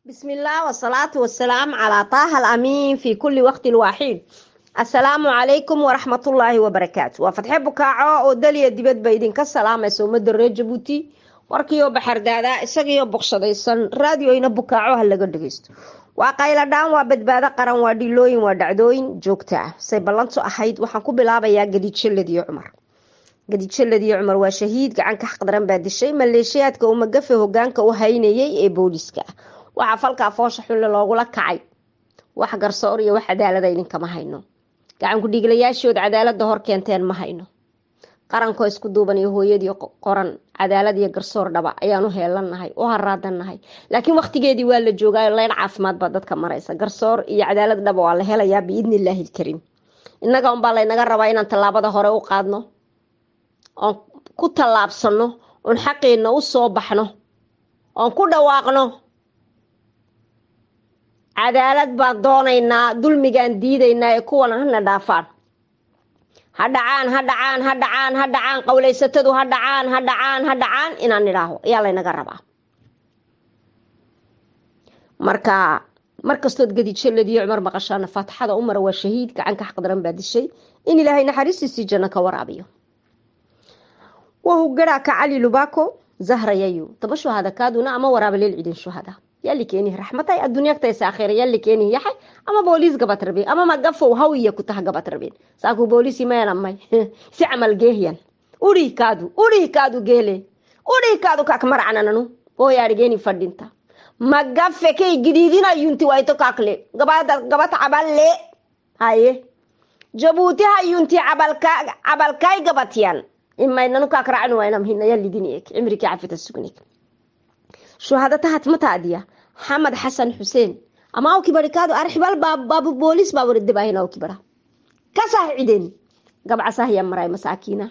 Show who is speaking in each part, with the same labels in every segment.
Speaker 1: بسم الله والصلاة والسلام على طه الأمين في كل وقت واحد السلام عليكم ورحمة الله وبركاته وفتح بكاعو ودليا دبد بيدين كالسلام يسوم الدرية جبوتي warkiyo baxardaada isagiyo boqshadaysan raadioyna bukaaco ha laga dhageysto waa qayla dhaan waa badbaado qaran waa dhilooyin waa dhacdooyin joogta ah say ballantu ahayd waxaan ku bilaabayaa gadijaladiyo cumar gadijaladiyo cumar waa shahiid gacanka xaqdaran baa dishay maleeshiyaadka uu magafe hogaanka u haynayay ee booliiska ah waxaa falkaa foosha xunle loogula kacay wax garsoor iyo wax cadaalada idinkama hayno gacanku dhiiglayaashood cadaalada hor keenteen ma hayno qarankoo isku duuban iyo hooyadii qoran cadaalad iyo garsoor dhaba ayaan u heelannahay u haraadannahay laakiin waqtigeedii waa la joogaayo leyn caafimaad baa dadka maraysa garsoor iyo cadaalad dhaba waa la helayaa biidni illaahi ilkariim innaga unbaa laynaga rabaa inaan tallaabada hore u qaadno oon ku tallaabsano oon xaqeenna u soo baxno oon ku dhawaaqno cadaalad baan doonaynaa dulmigaan diidaynaa ee kuwana hana dhaafaan ha dhacaan ha dhacaan ha dhacaan ha dhacaan qowlaysatadu ha dhacaan ha dhacaan ha dhacaan inaan nidhaaho ayaa laynaga rabaa marka markastood gadijaladiyo cumar maqashaana faatixada umara waa shahiid gacanka xaqdaran baa dishay in ilaahay naxariistiisii janno ka waraabiyo wahu garaka cali lubako zahrayayu taba shuhada kaaduna ama waraaba leel cidin shuhada yalli keenihi raxmatay adduunyagtaysa akhira yalli keenihi yaxay ama booliis gabat rabeen ama magafow hawiya ku taha gabat rabeen saaku booliisi meenamay si camal geehyan uri kaadu uri kaadu geele uri kaadu kak maracanananu booyaarigeeni fadhinta magafe kay gidiidinayunti wayto kakle gabada gabat caballe haye jabuuti hayunti cabalka cabalkay gabatyan imaynanu kak racnu waynam hina yallidini ek cimriki cafita sugnik shuhadatahat mataadiya xamed xasan xuseen ama aw kibarikaadu arxibal baabu boolis baaburidibaahin aw kibara kasah cideen gabcasahya maray masaakiina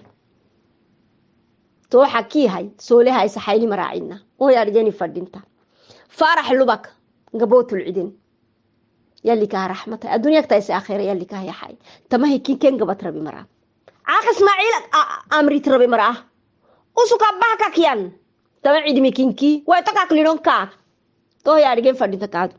Speaker 1: tooxa kiihay soolehaysa xayli maraacina oy argeni fadhinta faarax lubak gabootul cideen yalikaha raxmata adduunyagtaysa akhira yalikaha yaxay tamahay kinken gabat rabi maraa caaq ismaaciil amrit rabi maraa usuka bahkakyan tama cidmi kinki way takaklidhon kaak tooyaadhigen fadhinta kaadu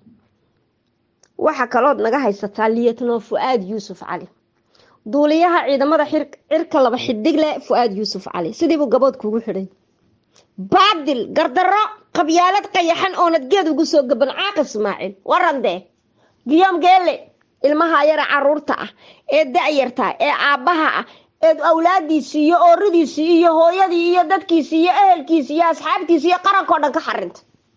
Speaker 1: waxa kalood naga haysataa liyatnoo fu-aad yuusuf cali duuliyaha ciidamada cirka laba xidig leh fu-aad yuusuf cali sidiibuu gabood kugu xidhay baadil gardarro qabyaalad qayaxan oonad geed ugu soo gaban caaq ismaaciil warandee giyom geele ilmaha yara caruurta ah ee da-yarta ee aabbaha ah eed awlaadiisii iyo ooridiisii iyo hooyadii iyo dadkiisii iyo ehelkiisii iyo asxaabtiisi iyo qarankao dhan ka xarinta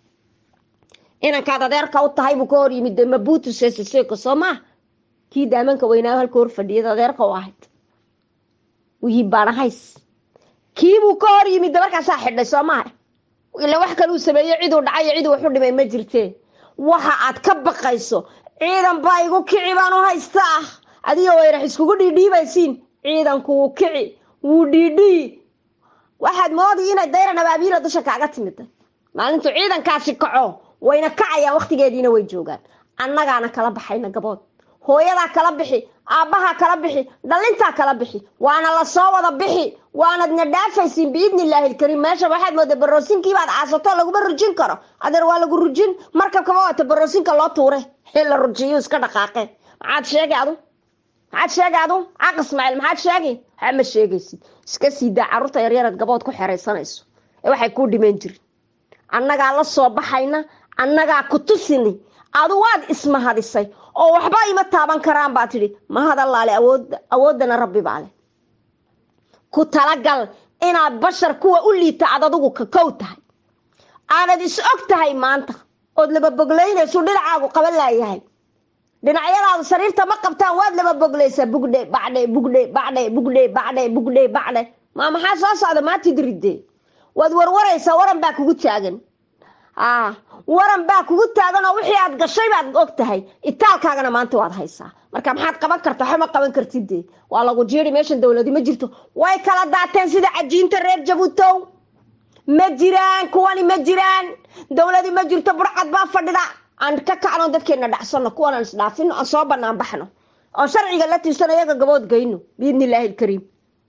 Speaker 1: inankaad adeerka u tahay buu ka hor yimid mabuutu seseseko soo maa kii daamanka weynaayo halka hor fadhiyad adeerka u ahayd wihii baanahays kiibuu ka hor yimid markaasaa xidhay soo maaha ila wax kale uu sameeyo ciduu dhacayo ciduu waxu dhimay ma jirtee waxa aad ka baqayso ciidan baa igu kici baan u haysta ah adiga wayrax iskugu dhiidhiibaysiin ciidanku wuu kici wuu dhiidhii waxaad moodi inay dayran abaabiila dusha kaaga timida maalintuu ciidankaasi kaco wayna kacayaan waqtigeediina way joogaan annagaana kala baxayna gabood hooyadaa kala bixi aabbahaa kala bixi dhalintaa kala bixi waana lasoo wada bixi waanadna dhaafaysiin biidni illaahi ilkariim meesha waxaad mooda baroosinkiibaad caasato laguma rujin karo adeer waa lagu rujin markabkaba waata baroosinka loo tuure xil la rujiyo iska dhaqaaqe maxaad sheegay adu maxaad sheegay adu caaq ismaaciil maxaad sheegay waxaa ma sheegaysid iska sii daa carruurta yaryarad gabood ku xeraysanayso ee waxay kuu dhiman jirin annagaa la soo baxayna annagaa ku tusini adu waad ismahadisay oo waxba ima taaban karaan baa tidhi mahadallaale awoodda awooddana rabbi baa leh ku talagal inaad bashar kuwa u liita ad adugu kakow tahay aanad is og tahay maanta ood laba boglaynaysu dhinacaagu qaban laayahay dhinacyadaadu sariirta ma qabtaan waad laba boglaysaa bugdhe bacdhe bugdhe bacdhe bugdhe bacdhe bugdhe bacdhe maa maxaa soo socda maantid ridde waad warwaraysaa waran baa kugu taagan waran baa kugu taagan oo wixii aad gashay baad og tahay itaalkaagana maanta waad haysaa marka maxaad qaban karta waxba qaban kartide waa lagu jiiri meeshan dowladi ma jirto way kala daateen sida cajiinta reer jabuutow ma jiraan kuwani ma jiraan dowladi ma jirto burcad baa fadhida aan ka kacno dadkeena dhacsano kuwan aan isdhaafino aan soo banaan baxno oo sharciga la tirsano iyaga gabood geyno biidni illaahi ilkariim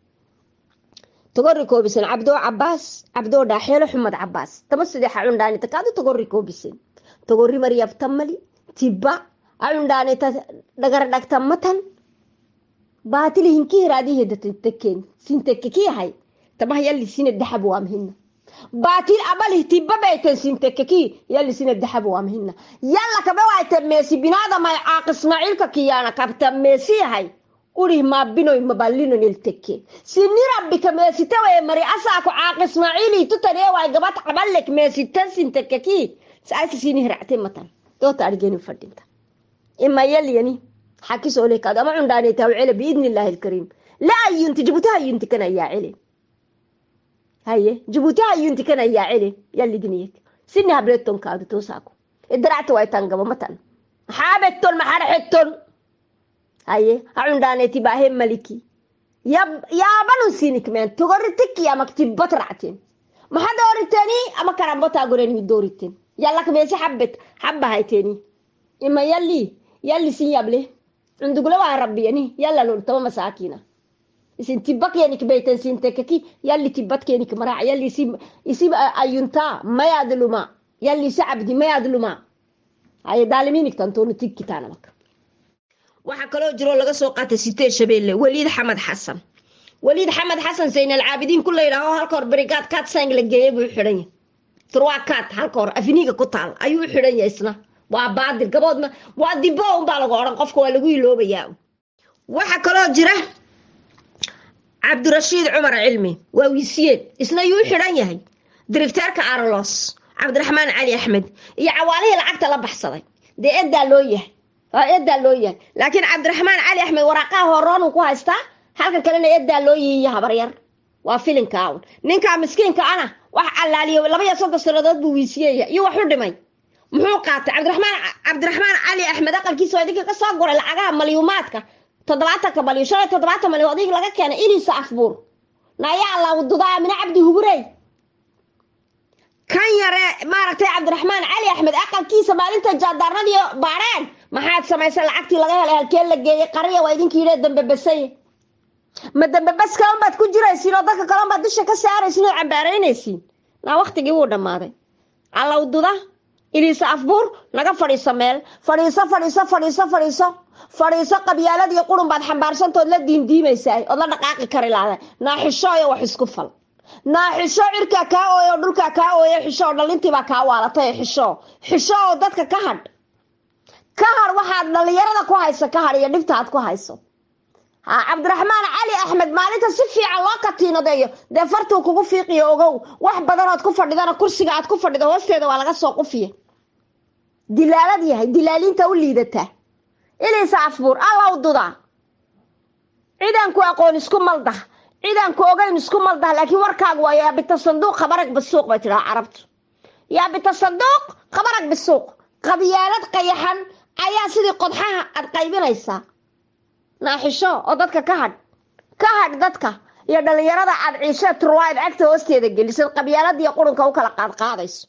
Speaker 1: togori koobisan cabdoo cabaas cabdoo dhaaxeelo xumad cabaas tama sidee xacun dhaani takaadi togori koobisan togorri mariyabtammali tibba acundhaaneta dhagardhagtammatan baatili hinki hiraadii hedatekkeen sintekkekii tamah yalli sina daxab waamhina baatil abalih tibba bayten sintekkekii yalli sina daxab waamhina yalla kabe waayte meesi binaadamay caaq ismaaciilka kiyaana kabta meesi yahay urih maabinoy maballinon iltekke sini rabbika meesitawaye mari asaako caaq ismaaciilii tutanee waay gabat caballek meesitan sintekkekii saasi sini hiracte matan doota argeni fadhinta ima yalyani xakisoolekaad ama cundhaanetaw cele biidni illaahi alkariim la ayunti jibuuti hayunti kan ayaa cele haye jibuuti hayunti kan ayaa cele yalligniyek sini hableton kaadu toosaako idaracta waytan gaba matan maxaabetton maxarxetton haye hacundhaaneti baahe maliki yaabanun sinikmeen togoritikki amak tibbat racten maxa dooriteni ama karambotaa goreni dooriten yallak meesi xabbet xabba hayteni ima yalli yalli sin yable cundugula waa rabbiyani yalla loltama masaakina isin tibba keenik beyten sintekeki yalli tibbat keenik maraac yalli isi isi ayuntaa mayaadluma yalli isi cabdi mayaadluma haye daalimiinik tantoonu tikkitaanamak waxaa kaloo jiroo laga soo qaatay sitee shabeelle waliid xamed xasan waliid xamed xasan zayn alcaabidiin ku la yidhaaho halka hor berigaad kaad sang la geeyey buu xidhan yahay turwaa kaad halka hor afiniiga ku taal ayuu u xidhan yahay isna waa baadil gaboodma waa dimbo unbaa lagu odhan qofka waa lagu iloobayaa waxaa kaloo jira cabdirashiid cumar cilmi waa wiisiyeed isna yuu xidhan yahay dirifteerka arlos cabdiraxmaan cali axmed iyo cawaalihii lacagta la baxsaday dee edaa loo yahay edaa loo yahay laakiin cabdiraxmaan cali axmed waraaqaha horoonuu ku haystaa halkan kalena edaa loo yihiyo habaryar waa filinka un ninkaa miskiinka ana wax allaaliyo laba iyo soddon sanadood buu wiisiyeya iyo wax u dhimay muxuu qaatay cabdiraxmaan cabdiraxmaan cali axmed aqalkiisa waa idinka ka soo guray lacagaha malyuumaadka toddobaatanka malyu shan iyo toddobaatan malyu odig laga keenay iliisa afbuur nayaa lawdudaa mina cabdi hugurey kan yare maaragtay cabdiraxmaan cali axmed aqalkiisa maalinta jaadaarnadii baareen maxaad samaysay lacagtii laga helay halkee la geeyey qariya waa idinka yidhee dambebasay ma dambebaska unbaad ku jiraysiin oo dadka kale unbaad dusha ka saaraysiin oo cambaaraynaysiin naa waktigii wuu dhammaaday allawduda iliisa afbuur naga fadhiiso meel fadhiiso fadhiiso fadhiiso fadhiiso fadhiiso qabyaaladii qurun baad xambaarsantood la diindiimaysaa ood la dhaqaaqi kari laada naaxishooyo wax isku fal naaxisho cirkaa kaa ooyo dhulkaa kaa ooyo xisho oo dhalintiibaa kaa waalatay xisho xisho oo dadka ka hadh ka hadh waxaad dhalinyarada ku hayso ka hadh iyo dhibta aad ku hayso ha cabdiraxmaan cali axmed maalinta si fiican loo katiinadeeyo dee fartuu kugu fiiqiyo ogow wax badanood ku fadhidana kursiga aad ku fadhido hoosteeda waa laga soo qufiya dilaalad yahay dilaaliinta u liidataa iliisa afbuur allaw dudaa cidaan ku aqoon isku maldah cidaan ku ogayn isku maldah laakiin warkaagu waa yaabita sanduuq khabarag bisuuq bay tidhaha carabtu yaabita sanduuq khabarag bisuuq qabyaalad qayaxan ayaa sidii qodxaha aad qaybinaysaa naaxisho oo dadka ka hadh ka hadh dadka iyo dhalinyarada aad ciishe turwaad cagta hoosteeda gelisad qabyaaladiiyo qurunka u kala qaadqaadayso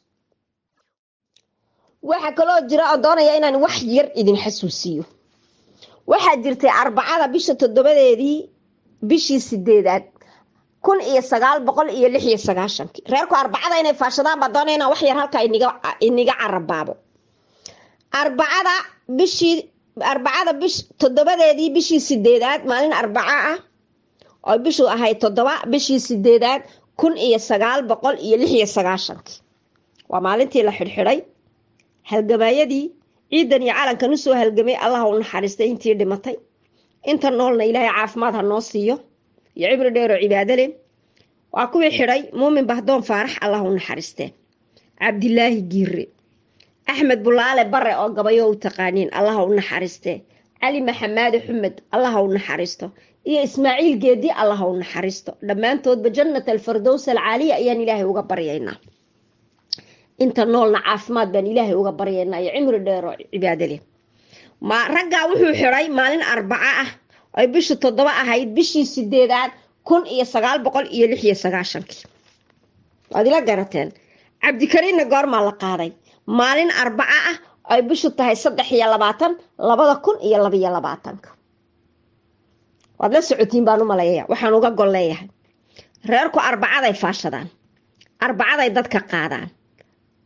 Speaker 1: waxaa kaloo jira oo doonaya inaan wax yar idin xasuusiyo waxaa jirtay arbacada bisha toddobadeedii bishii sideedaad kun iyo sagaal boqol iyo lix iyo sagaashankii reerku arbacada inay faashadaan baa doonaya inaan wax yar halkaa iniga carabaabo arbacada bishii arbacada bish toddobadeedii bishii sideedaad maalin arbaco ah oo bishu ahayd toddoba bishii sideedaad kun iyo sagaal boqol iyo lix iyo sagaashankii waa maalintii la xidhxidhay halgamaayadii ciidan iyo calankan usoo halgamay allah u naxariistay intii dhimatay inta noolna ilaahay caafimaad ha noo siiyo iyo cibri dheeroo cibaado leh waa kuwii xidhay muumin bahdoon faarax allah u naxariistee cabdilaahi giire axmed bulaale bare oo gabayo u taqaaniin allaha u naxariistee cali maxamaade xumed allaha u naxariisto iyo ismaaciil geedi allaha u naxariisto dhammaantoodba jannat alfardows alcaaliya ayaan ilaahay uga baryaynaa inta noolna caafimaad baan ilaahay uga baryaynaa iyo cimri dheeroo cibaado leh ma raggaa wuxuu xidhay maalin arbaco ah ay bishu toddoba ahayd bishii sideedaad kun iyo sagaal boqol iyo lix iyo sagaashankii waad ila garateen cabdikariinna goormaa la qaaday maalin arbaco ah ay bishu tahay saddex iyo labaatan labada kun iyo labaiyo labaatanka waad la socotiin baan u maleeya waxaan uga gol leeyahay reerku arbacaday faashadaan arbacaday dadka qaadaan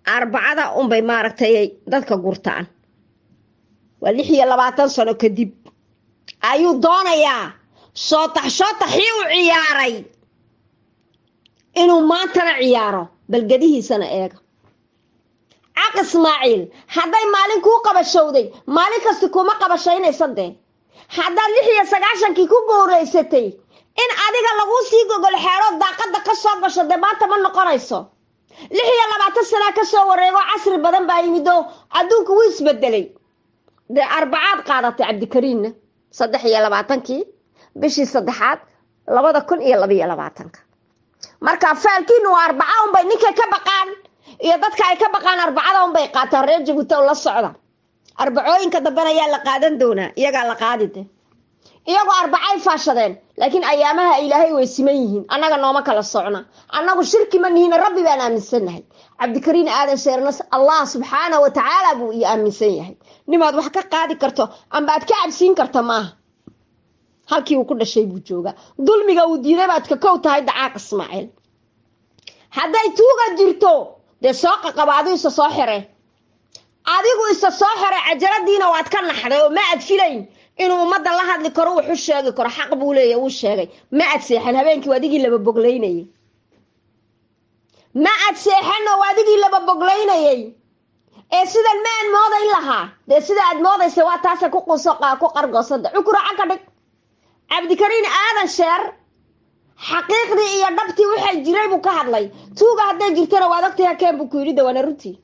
Speaker 1: arbacada unbay maaragtay dadka gurtaan waa lix iyo labaatan sano kadib ayuu doonayaa shootax shootaxii u ciyaaray inuu maantana ciyaaro balgadihiisana eega caq ismaaciil hadday maalin kuu qabashowday maalin kasti kuma qabashaynaysa dee haddaad lix iyo sagaashankii ku gowraysatay in adiga laguu sii gogol xeerood daaqada ka soo gasho dee maanta ma noqonayso lix iyo labaatan sanaa ka soo wareego casri badan baa yimid oo adduunku wuu isbedelay dee arbacaad qaadatay cabdikariinna saddex iyo labaatankii bishii saddexaad labada kun iyo labaiyo labaatanka marka faalkiinu waa arbaca unbay ninkay ka baqaan iyo dadka ay ka baqaan arbacada unbay qaataan reer jabuuti oo la socda arbacooyinka dambena ayaa la qaadan doonaa iyagaa la qaadide iyagoo arbacay faashadeen laakiin ayaamaha ilaahay way siman yihiin annaga nooma kala socna annagu shirki ma nihiin rabbi baan aaminsannahay cabdikariin aadan sheernas allah subxaana wa tacaala buu iyo aaminsan yahay nimaad wax ka qaadi karto amba aad ka cabsiin karta maaha halkii uu ku dhashay buu joogaa dulmiga uu diiday baad ka kow tahay dacaaq ismaaciil hadday tuuga jirto dee soo qaqaba adigu isa soo xire adigu isa soo xire cajaladiina waad ka naxday oo ma aad filayn inuu ummadda la hadli karo wuxu sheegi karo xaq buu leeya wuu sheegay ma aad seexan habeenkii adigii laba boglaynayay ma aad seexan oo adigii laba boglaynayay ee sidan ma aan moodayn lahaa dee sida aad moodaysa waa taasa ku quuso ku qargoosada cukuraca ka dhig cabdikariin aadan sheer xaqiiqdii iyo dhabtii waxay jiray buu ka hadlay tuuga hadday jirtana waad ogtay hakeen buu ku yidhi dawaana runtii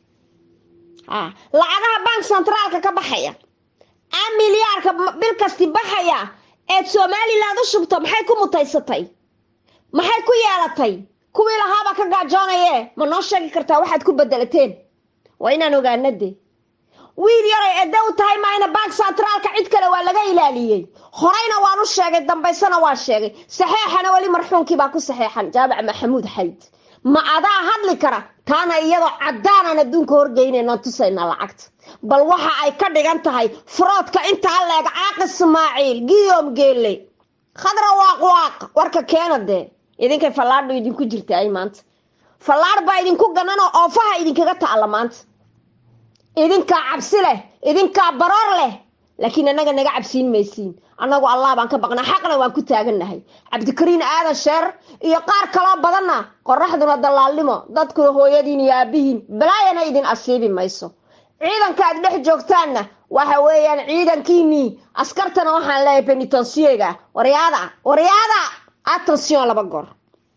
Speaker 1: lacagaha bank centraalka ka baxaya a milyaarka bil kasti baxaya eed somaliland u shubto maxay ku mutaysatay maxay ku yeelatay kuwii lahaabaa ka gaajoonaye ma noo sheegi kartaa waxaad ku bedelateen waa inaan ogaana de wiil yaray edda u tahay maayna bank centraalka cid kale waa laga ilaaliyey horeyna waan u sheegay dambaysana waa sheegay saxeexana weli marxuumkii baa ku saxeexan jaamac maxamuud xayd ma adaa hadli kara taana iyadoo caddaanan adduunka horgeynaynan tusaynaa lacagta bal waxa ay ka dhigan tahay furoodka intaa leeg caaq ismaaciil giyom geelle khadra waaq waaq warka keena dee idinkay fallaadhu idinku jirta ay maanta fallaadh baa idinku gananoo oofaha idinkaga ta'alla maanta idinkaa cabsi leh idinkaa baroor leh laakiin annaga naga cabsiin maysiin annagu allah baan ka baqnaa xaqna waan ku taagannahay cabdikariin aadan sheer iyo qaar kaloo badanna qoraxduna dallaalnimo dadkuna hooyadiin iyo aabihiin balaayana idin asiibi mayso ciidanka aad dhex joogtaanna waxa weeyaan ciidankiinii askartana waxaan leeyahay benitonsiyega waryaada waryaada atension laba goor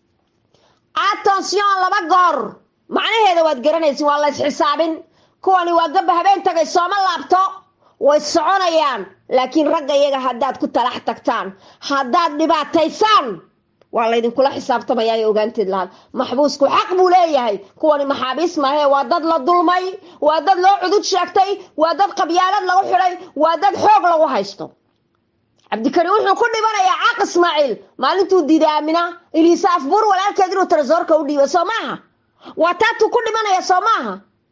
Speaker 1: atension laba goor macnaheeda waad garanaysin waa la ysxisaabin kuwani waa gabba habeen tagay sooma laabto way soconayaan laakiin ragga iyaga haddaad ku talax tagtaan haddaad dhibaataysaan waa laydinkula xisaabtamaya ay ogaanteed lahaad maxbuusku xaq buu leeyahay kuwani maxaabiis maahee waa dad la dulmay waa dad loo cudud sheegtay waa dad qabyaalad lagu xidhay waa dad xoog lagu haysto cabdikariin wuxuu ku dhibanayaa caaq ismaaciil maalintuu diiday aamina iliisa afbuur walaalkeed inuu tarasoorka u dhiibo soo maaha waa taatuu ku dhimanaya soo maaha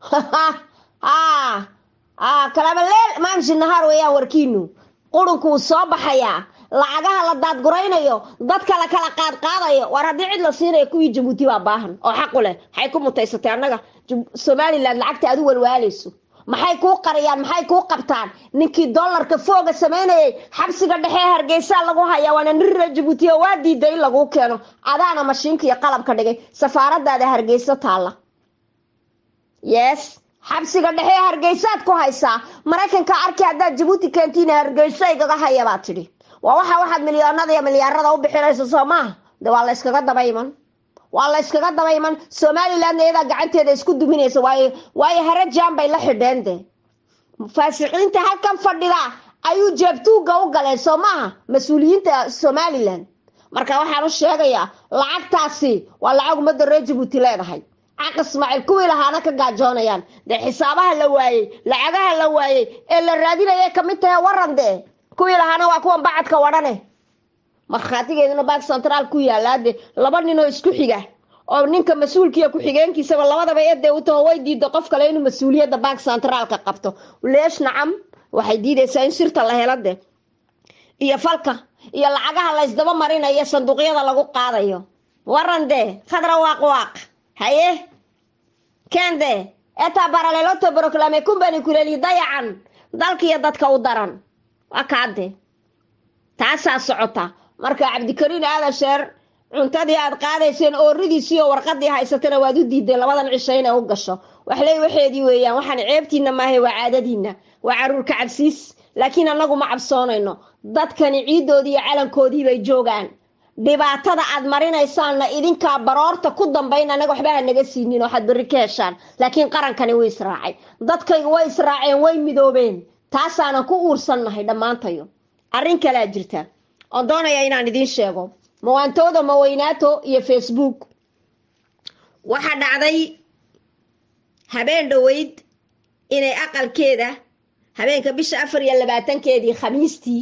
Speaker 1: kalabaleel maamshi nahaar weeyaan warkiinu qurunku wuu soo baxayaa lacagaha la daadguraynayo dadka la kala qaadqaadayo waar haddii cid la siinayo kuwii jabuuti baa baahan oo xaqu leh maxay ku mutaysatay annaga somalilan lacagta aad u walwaalayso maxay kuu qariyaan maxay kuu qabtaan ninkii dollarka fooga samaynayay xabsiga dhexee hargeysaa lagu hayaa waana nirira jabuuti oo waa diiday in laguu keeno adaana mashiinka iyo qalabka dhigay safaaradaada hargeyso taalla yes xabsiga dhexee hargeysaad ku haysaa maraykanka arki haddaad jabuuti keentiin hargeyso igaga haya baa tidhi waa waxa waxaad milyoonada iyo milyaarada u bixinayso soo maaha de waa la yskaga daba iman waa la yskaga daba iman somalilandna iyadaa gacanteeda isku duminaysa waayo waayo harajaan bay la xidheen de faasiqiinta halkan fadhida ayuu jeebtuuga u galeen soo maaha mas-uuliyiinta somalilan marka waxaan u sheegayaa lacagtaasi waa lacag ummadda reer jabuuti leedahay caq ismaaciil kuwii lahaana ka gaajoonayaan dee xisaabaha la waayey lacagaha la waayey ee la raadinayay kamid tahay waran dee kuwii lahaana waa kuwan bacadka wadhane markhaatigeeduna bank centraal ku yaallaa de laba ninoo isku xiga oo ninka mas-uulkiiyo ku-xigeenkiisaba labadaba eedee u taho way diida qof kale inuu mas-uuliyadda bank centraalka qabto leesh nacam waxay diidaysaa in sirta la helo de iyo falka iyo lacagaha la ysdaba marinayo sanduuqyada lagu qaadayo waran dee khadra waaq waaq haye kende etaa baraleloto proclame kumbani kuleli dayacan dalkiiyo dadka u daran waa kaade taasaa socota marka cabdikariin aadan sheer cuntadii aad qaadayseen ooridiisii oo warqadii haysatana waad u diideen labadan cisho inay u gasho waxley waxeedii weeyaan waxaan ceebtiina maahay waa caadadiina waa caruurka cabsiis laakiin annagu ma cabsoonayno dadkani ciiddoodii iyo calankoodii bay joogaan dhibaatada aad marinaysaanna idinkaa baroorta ku dambayn annaga waxba ha naga siinin waxaad berri ka heshaan laakiin qarankani wuu israacay dadkaygu way israaceen way midoobeen taasaanan ku uursannahay dhammaantayo arrin kalea jirta oon doonaya inaan idiin sheego mawaantooda maweynaato iyo facebook waxaa dhacday habeen dhoweyd inay aqalkeeda habeenka bisha afar iyo labaatankeedii khamiistii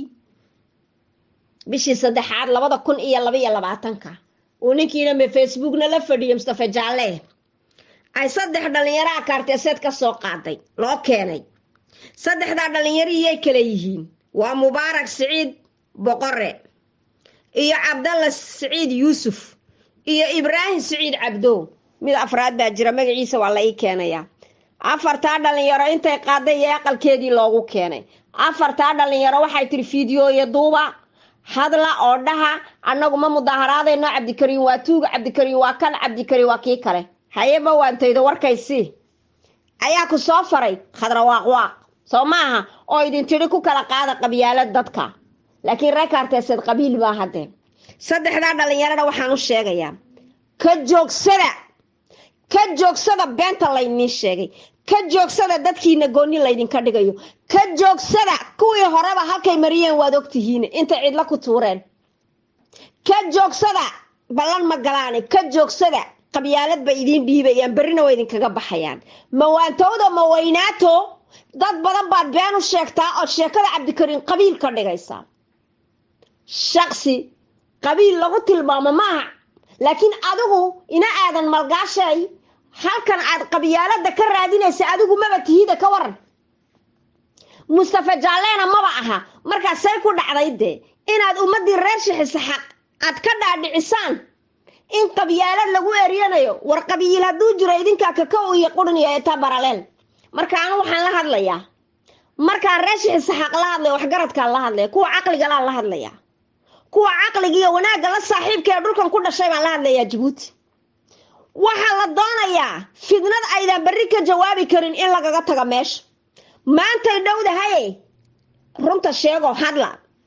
Speaker 1: bishii saddexaad labada kun iyo labaiyo labaatanka uu ninkiiname facebookna la fadhiyo mustafa jaalle ay saddex dhallinyaro akaarteeseed ka soo qaaday loo keenay saddexdaa dhallinyariyay kale yihiin waa mubaarak siciid boqore iyo cabdalla siciid yuusuf iyo ibraahim siciid cabdow mid afraad baa jira magaciisa waa la ii keenayaa afartaa dhallinyaro intay qaaday iyo aqalkeedii loogu keenay afartaa dhallinyaro waxay tiri fiidiyooya duuba hadla oo dhaha annagu ma mudaaharaadayno cabdikariin waa tuuga cabdikariin waa kan cabdikariin waa kii kale hayeba waantaydo warkaysi ayaa ku soo faray khadrawaaqwaaq soo maaha oo idin tidhi ku kala qaada qabyaala dadka laakiin reekaarteeseed qabiil baa haddee saddexdaa dhallinyarada waxaan u sheegayaa ka joogsada ka joogsada beenta laydiin sheegay ka joogsada dadkiina goonni laydinka dhigayo ka joogsada kuwii horeba halkay mariyeen waad ogtihiin intay cidlo ku tuureen ka joogsada ballan ma galaane ka joogsada qabyaalad bay idiin dhiibayaan berrina waa idinkaga baxayaan mawaantowda maweynaato dad badan baad been u sheegtaa ood sheekada cabdikariin qabiil ka dhigaysaa shaksi qabiil lagu tilmaamo maaha laakiin adigu ina aadan malgaashay halkan aad qabyaalada ka raadinaysa adigu maba tihida ka waran mustafa jaalleena maba aha markaa say ku dhacday dee inaad ummaddii reer shixisaxaq aad ka dhaadhicisaan in qabyaalad lagu eryanayo war qabiil hadduu jiro idinkaa kakaw iyo qudhin iyo eeta baraleel marka anu waxaan la hadlayaa markaa reer shixisaxaq la hadlaya waxgaradkaan la hadlaya kuwa caqligalaan la hadlaya kuwa caqligiiyo wanaagga la saaxiibka ee dhulkan ku dhashay baan la hadlayaa jabuuti waxaa la doonayaa fidnad aydan berri ka jawaabi karin in lagaga taga meesha maantay dhowdahaye runta sheegoo hadla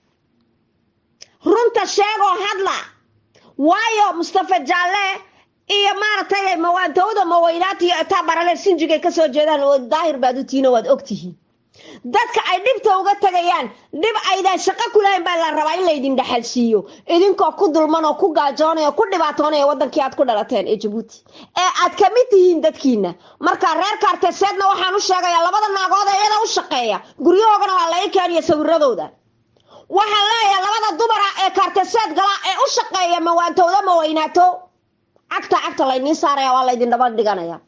Speaker 1: runta sheegoo hadla waayo mustafa jaalle iyo maaragtay mawaantowda maweynaata iyo etaa barale sinjigay kasoo jeedaan oo daahir baad u tihiin oo waad ogtihiin dadka ay dhibta uga tagayaan dhib aydan shaqo ku lahayn baa la rabaa in laydin dhexalsiiyo idinkoo ku dulman oo ku gaajoonaya ku dhibaatoonaya wadankii aad ku dhalateen ee jabuuti ee aad ka mid tihiin dadkiina marka reer kaarteseedna waxaan u sheegayaa labada naagood ee iyada u shaqeeya guryahoogana waa la ii keeniya sawiradooda waxaan leeyahay labada dumara ee kaarteseed gala ee u shaqeeya mawaantowda maweynaato cagta cagta laydiin saaraya waa laydin dhaba dhiganaya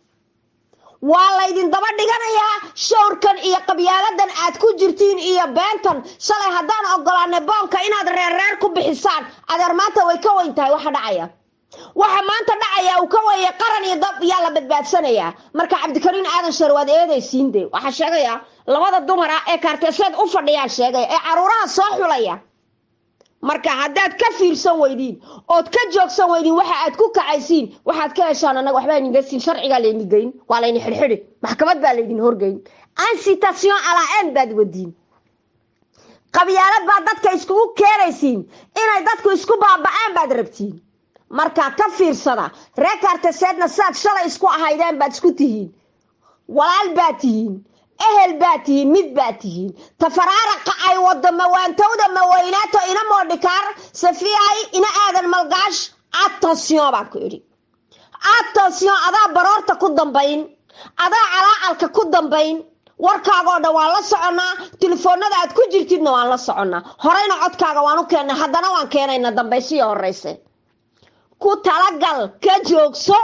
Speaker 1: waa laydin daba dhiganayaa showrkan iyo qabyaaladan aad ku jirtiin iyo beentan shalay haddaan ogolaanay boonka inaad reerreer ku bixisaan adeer maanta way ka weyn tahay waxa dhacaya waxa maanta dhacaya uu ka weeye qaran iyo dab yaa la badbaadsanayaa marka cabdikariin aadan shar waad eedaysiin de waxaa sheegaya labada dumar ah ee kaarteeseed u fadhiyaan sheegaya ee caruuraha soo xulaya marka haddaad ka fiirsan weydiin ood ka joogsan weydiin waxa aad ku kacaysiin waxaad ka heshaan annaga waxbaa idinga siin sharcigaa laydin geyn waa laydin xidhxidhi maxkamad baa laydin horgeyn incitation alaa-en baad wadiin qabyaalad baad dadka iskugu keenaysiin inay dadku isku baaba-aan baad rabtiin marka ka fiirsada reer kaarteseedna sidaad shalay isku ahaydeen baad isku tihiin walaal baad tihiin ehel baad tihiin mid baad tihiin tafaraaraqa ay wado mawaantowda maweynaato ina moodhikaar safiihay ina aadan malgaash attention baan ku idhi attention adaa baroorta ku dambayn adaa calaacalka ku dambayn warkaagoo dhan waan la soconnaa telefoonada aad ku jirtidna waan la soconnaa horeyna codkaaga waan u keennay haddana waan keenayna dambaysiyo horeyse ku talagal ka joogso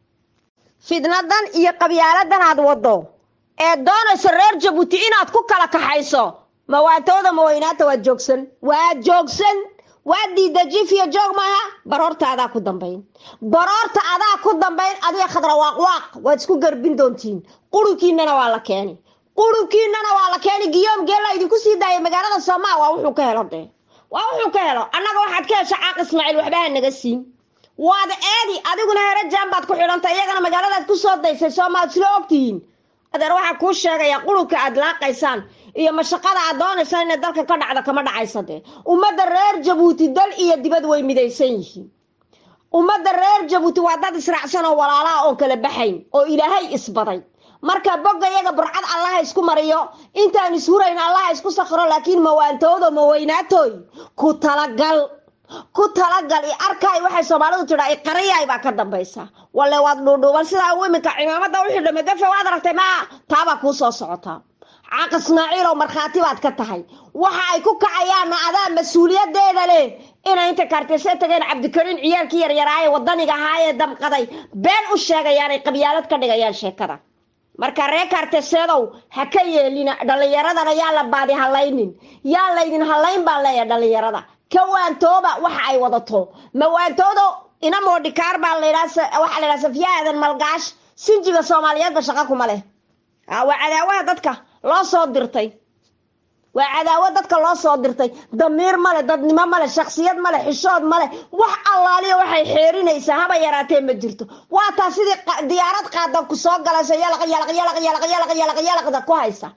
Speaker 1: fidnadan iyo qabyaaladan aad wado ee doonayso reer jabuuti inaad ku kala kaxayso mawaantooda maweynaata waad joogsan waad joogsan waa diida jif iyo joog maaha baroorta adaa ku dambayn baroorta adaa ku dambayn adiga khadra waaqwaaq waad isku garbin doontiin qurunkiinana waa la keeni qurunkiinana waa la keeni giyoom geella idinku sii daaya magaalada soomaa waa wuxuu ka helo dee waa wuxuu ka helo annaga waxaad ka hesha caaq ismaaciil waxbaha naga siin waad eedi adiguna hore jaan baad ku xidhantay iyagana magaaladaad ku soo daysay soomaad isla ogtihiin adeer waxaa kuu sheegayaa qurunka aad laaqaysaan iyo mashaqada aad doonaysaan inay dalka ka dhacda kama dhacaysa dee ummadda reer jabuuti dal iyo dibad way midaysan yihiin ummadda reer jabuuti waa dad israacsan oo walaalaha oon kala baxayn oo ilaahay isbaday marka bogga iyaga burcad allaha isku mariyo intaan ishurayn allaha isku sakhro laakiin mawaantoodo maweynaatooy ku talagal ku talagal i arkaay waxay soomaalidu tidhaa iqariyaay baa ka dambaysa walle waad dhuudhuuban sidaa u iminka cimaamada u xidha magafe waad aragtay maa taabaa kuu soo socotaa caaq ismaaciilow markhaati baad ka tahay waxa ay ku kacayaanna adaa mas-uuliyadeeda leh inay inta kaarteyse tageen cabdikariin ciyaalkii yaryaraaye wadaniga ahaayee damqaday been u sheegayaanay qabyaalad ka dhigayaan sheekada marka reer kaarteseedow ha ka yeelina dhallinyaradana yaa la baadi halaynin yaa laydin halayn baan leeyahay dhallinyarada ka waantooba waxa ay wadato ma waantoodo ina moodhikaar baa ladhaa waxaa laydhaha safiya aadan malgaash sinjiga soomaaliyeedba shaqa kuma leh waa cadaawaha dadka loo soo dirtay waa cadaawo dadka loo soo dirtay damiir male dadnimo male shaksiyad male xishood male wax allaaliya waxay xeerinaysaa haba yaraatee ma jirto waa taa sidii diyaarad qaadan ku soo galayso yalaq yalaq yalaq yalaq yalaq yalaq yalaqda ku haysa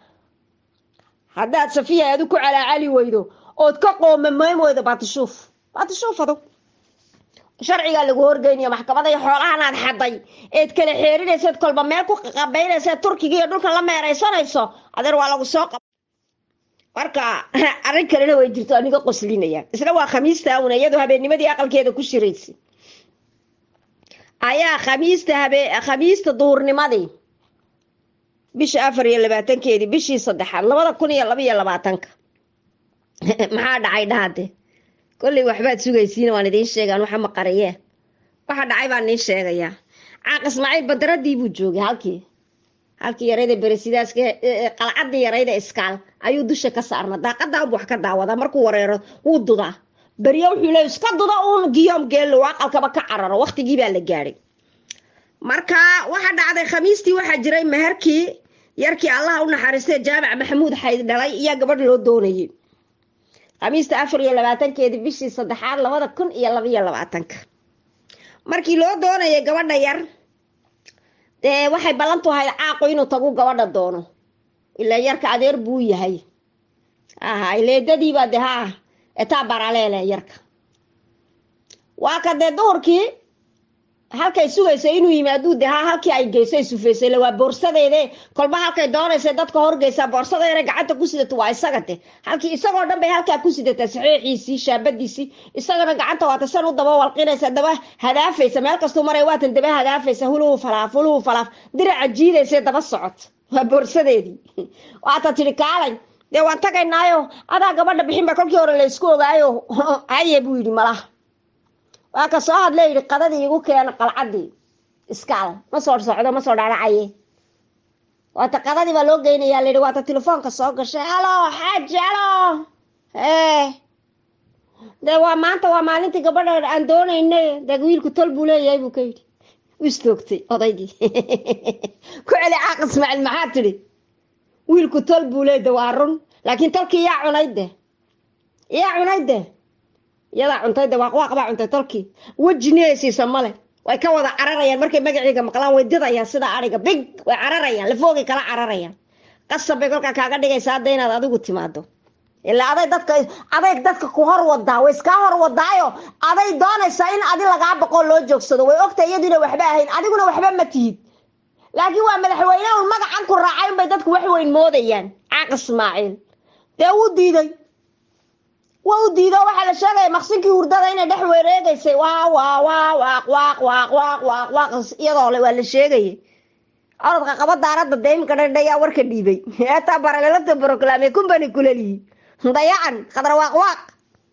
Speaker 1: haddaad safiya adu ku calaacali weydo ood ka qoomamayn weydo baatishuuf baatishuuf adu sharcigaa lagu horgeynaya maxkamada iyo xoolahan aad xaday eed kala xeerinayseed kolba meel ku qabaynayseed turkiga iyo dhulka la meeraysanayso adeer waa lagu soo qab marka arrin kalena way jirto aniga qoslinaya isna waa khamiista una iyadu habeennimadii aqalkeeda ku shiraysay ayaa khamiista habe khamiista duurnimadii bisha afar iyo labaatankeedii bishii saddexaad labada kun iyo laba iyo labaatanka maxaa dhacay dhahade kolley waxbaad sugaysiin waan idiin sheegaan waxa maqariyee waxa dhacay baan idiin sheegayaa caaq ismaaciil badaradii buu joogay halkii halkii yarayda beresidaaska qalcadii yarayda iskaal ayuu dusha ka saarna daaqadaa wax ka daawada markuu wareero wuu dudaa beryo wuxuu leey iska duda uun giyoom geello aqalkaba ka cararo waqtigii baa la gaadhay marka waxa dhacday khamiistii waxaa jiray meherkii yarkii allaha u naxariistay jaamac maxamuud xayd dhalay iyo gabadh loo doonayay khamiista afar iyo labaatankeedii bishii saddexaad labada kun iyo labaiyo labaatanka markii loo doonayay gabadha yar dee waxay ballantu ahayd caaqu inuu tagu gabadha doono ilaa yarka adeer buu yahay aha leedadiiba de ha etaa baraleele yarka waa ka dee duhurkii halkay sugaysa inuu yimaaduu de ha halkii ay geyso ay sufeysay la waa boorsadeede kolba halkay doonaysa dadka horgeysaa boorsadeeda gacanta ku sidato waa isaga de halkii isagoo dhan bay halkaa ku sidataa saxiixiisii shaabadiisii isagana gacanta waata san u daba walqinaysa daba hadaafaysa meel kastuu maray waatan daba hadaafaysa huluhu falaaf huluhu falaaf diraca jiidaysa daba socot waa boorsadeedii waata tidhi kaalay dee waan tagaynaayo adaa gabadha bixinba kolkii hore laysku ogaayo haye buu yidhi malaha waa ka soo hadla yidhi qadadii igu keena qalcadii iskaal ma soo socdo ma soo dharacaye waata qadadii baa loo geynayaa layidhi waata telefoonka soo gashay halo xaaji halo ee dee waa maanta waa maalintii gabadha aan doonayne dee wiilku tol buu leeyahay buu ka yidhi u istoogtay odaygii ku celi caaq ismaaciil maxaa tidhi wiilku tol buu leey de waa run laakiin tolkii yaa cunayd de yaa cunayd de iyadaa cuntay de waaqwaaq baa cuntay tolkii wejiniyaysiisa male way ka wada cararayaan markay magaciiga maqlaan way didayaan sida ariga big way cararayaan lafoogay kala cararayaan qasab bay kolkaa kaaga dhigaysa hadda inaad adigu timaado ilaa aday dadka aday dadka ku hor wadaa way iskaa hor wadaayo aday doonaysaa in adi lagaa boqoo loo joogsado way ogtahay iyadu ina waxba ahayn adiguna waxba ma tihid laakiin waa madaxweyne un magacan ku raacay unbay dadku wax weyn moodayaan caaq ismaaciil dee wuu diiday waa u diido waxaa la sheegaya maqsinkii hurdada inay dhex wareegaysay waa waa waa waaq waaq waaq waaq waaq waaq iyadoo le waa la sheegayay orodka qaba daaradda dee iminka dhadhayaa warka dhiibay eetaa baralelata broclame kumbani kulaliyi dayacan khadra waaq waaq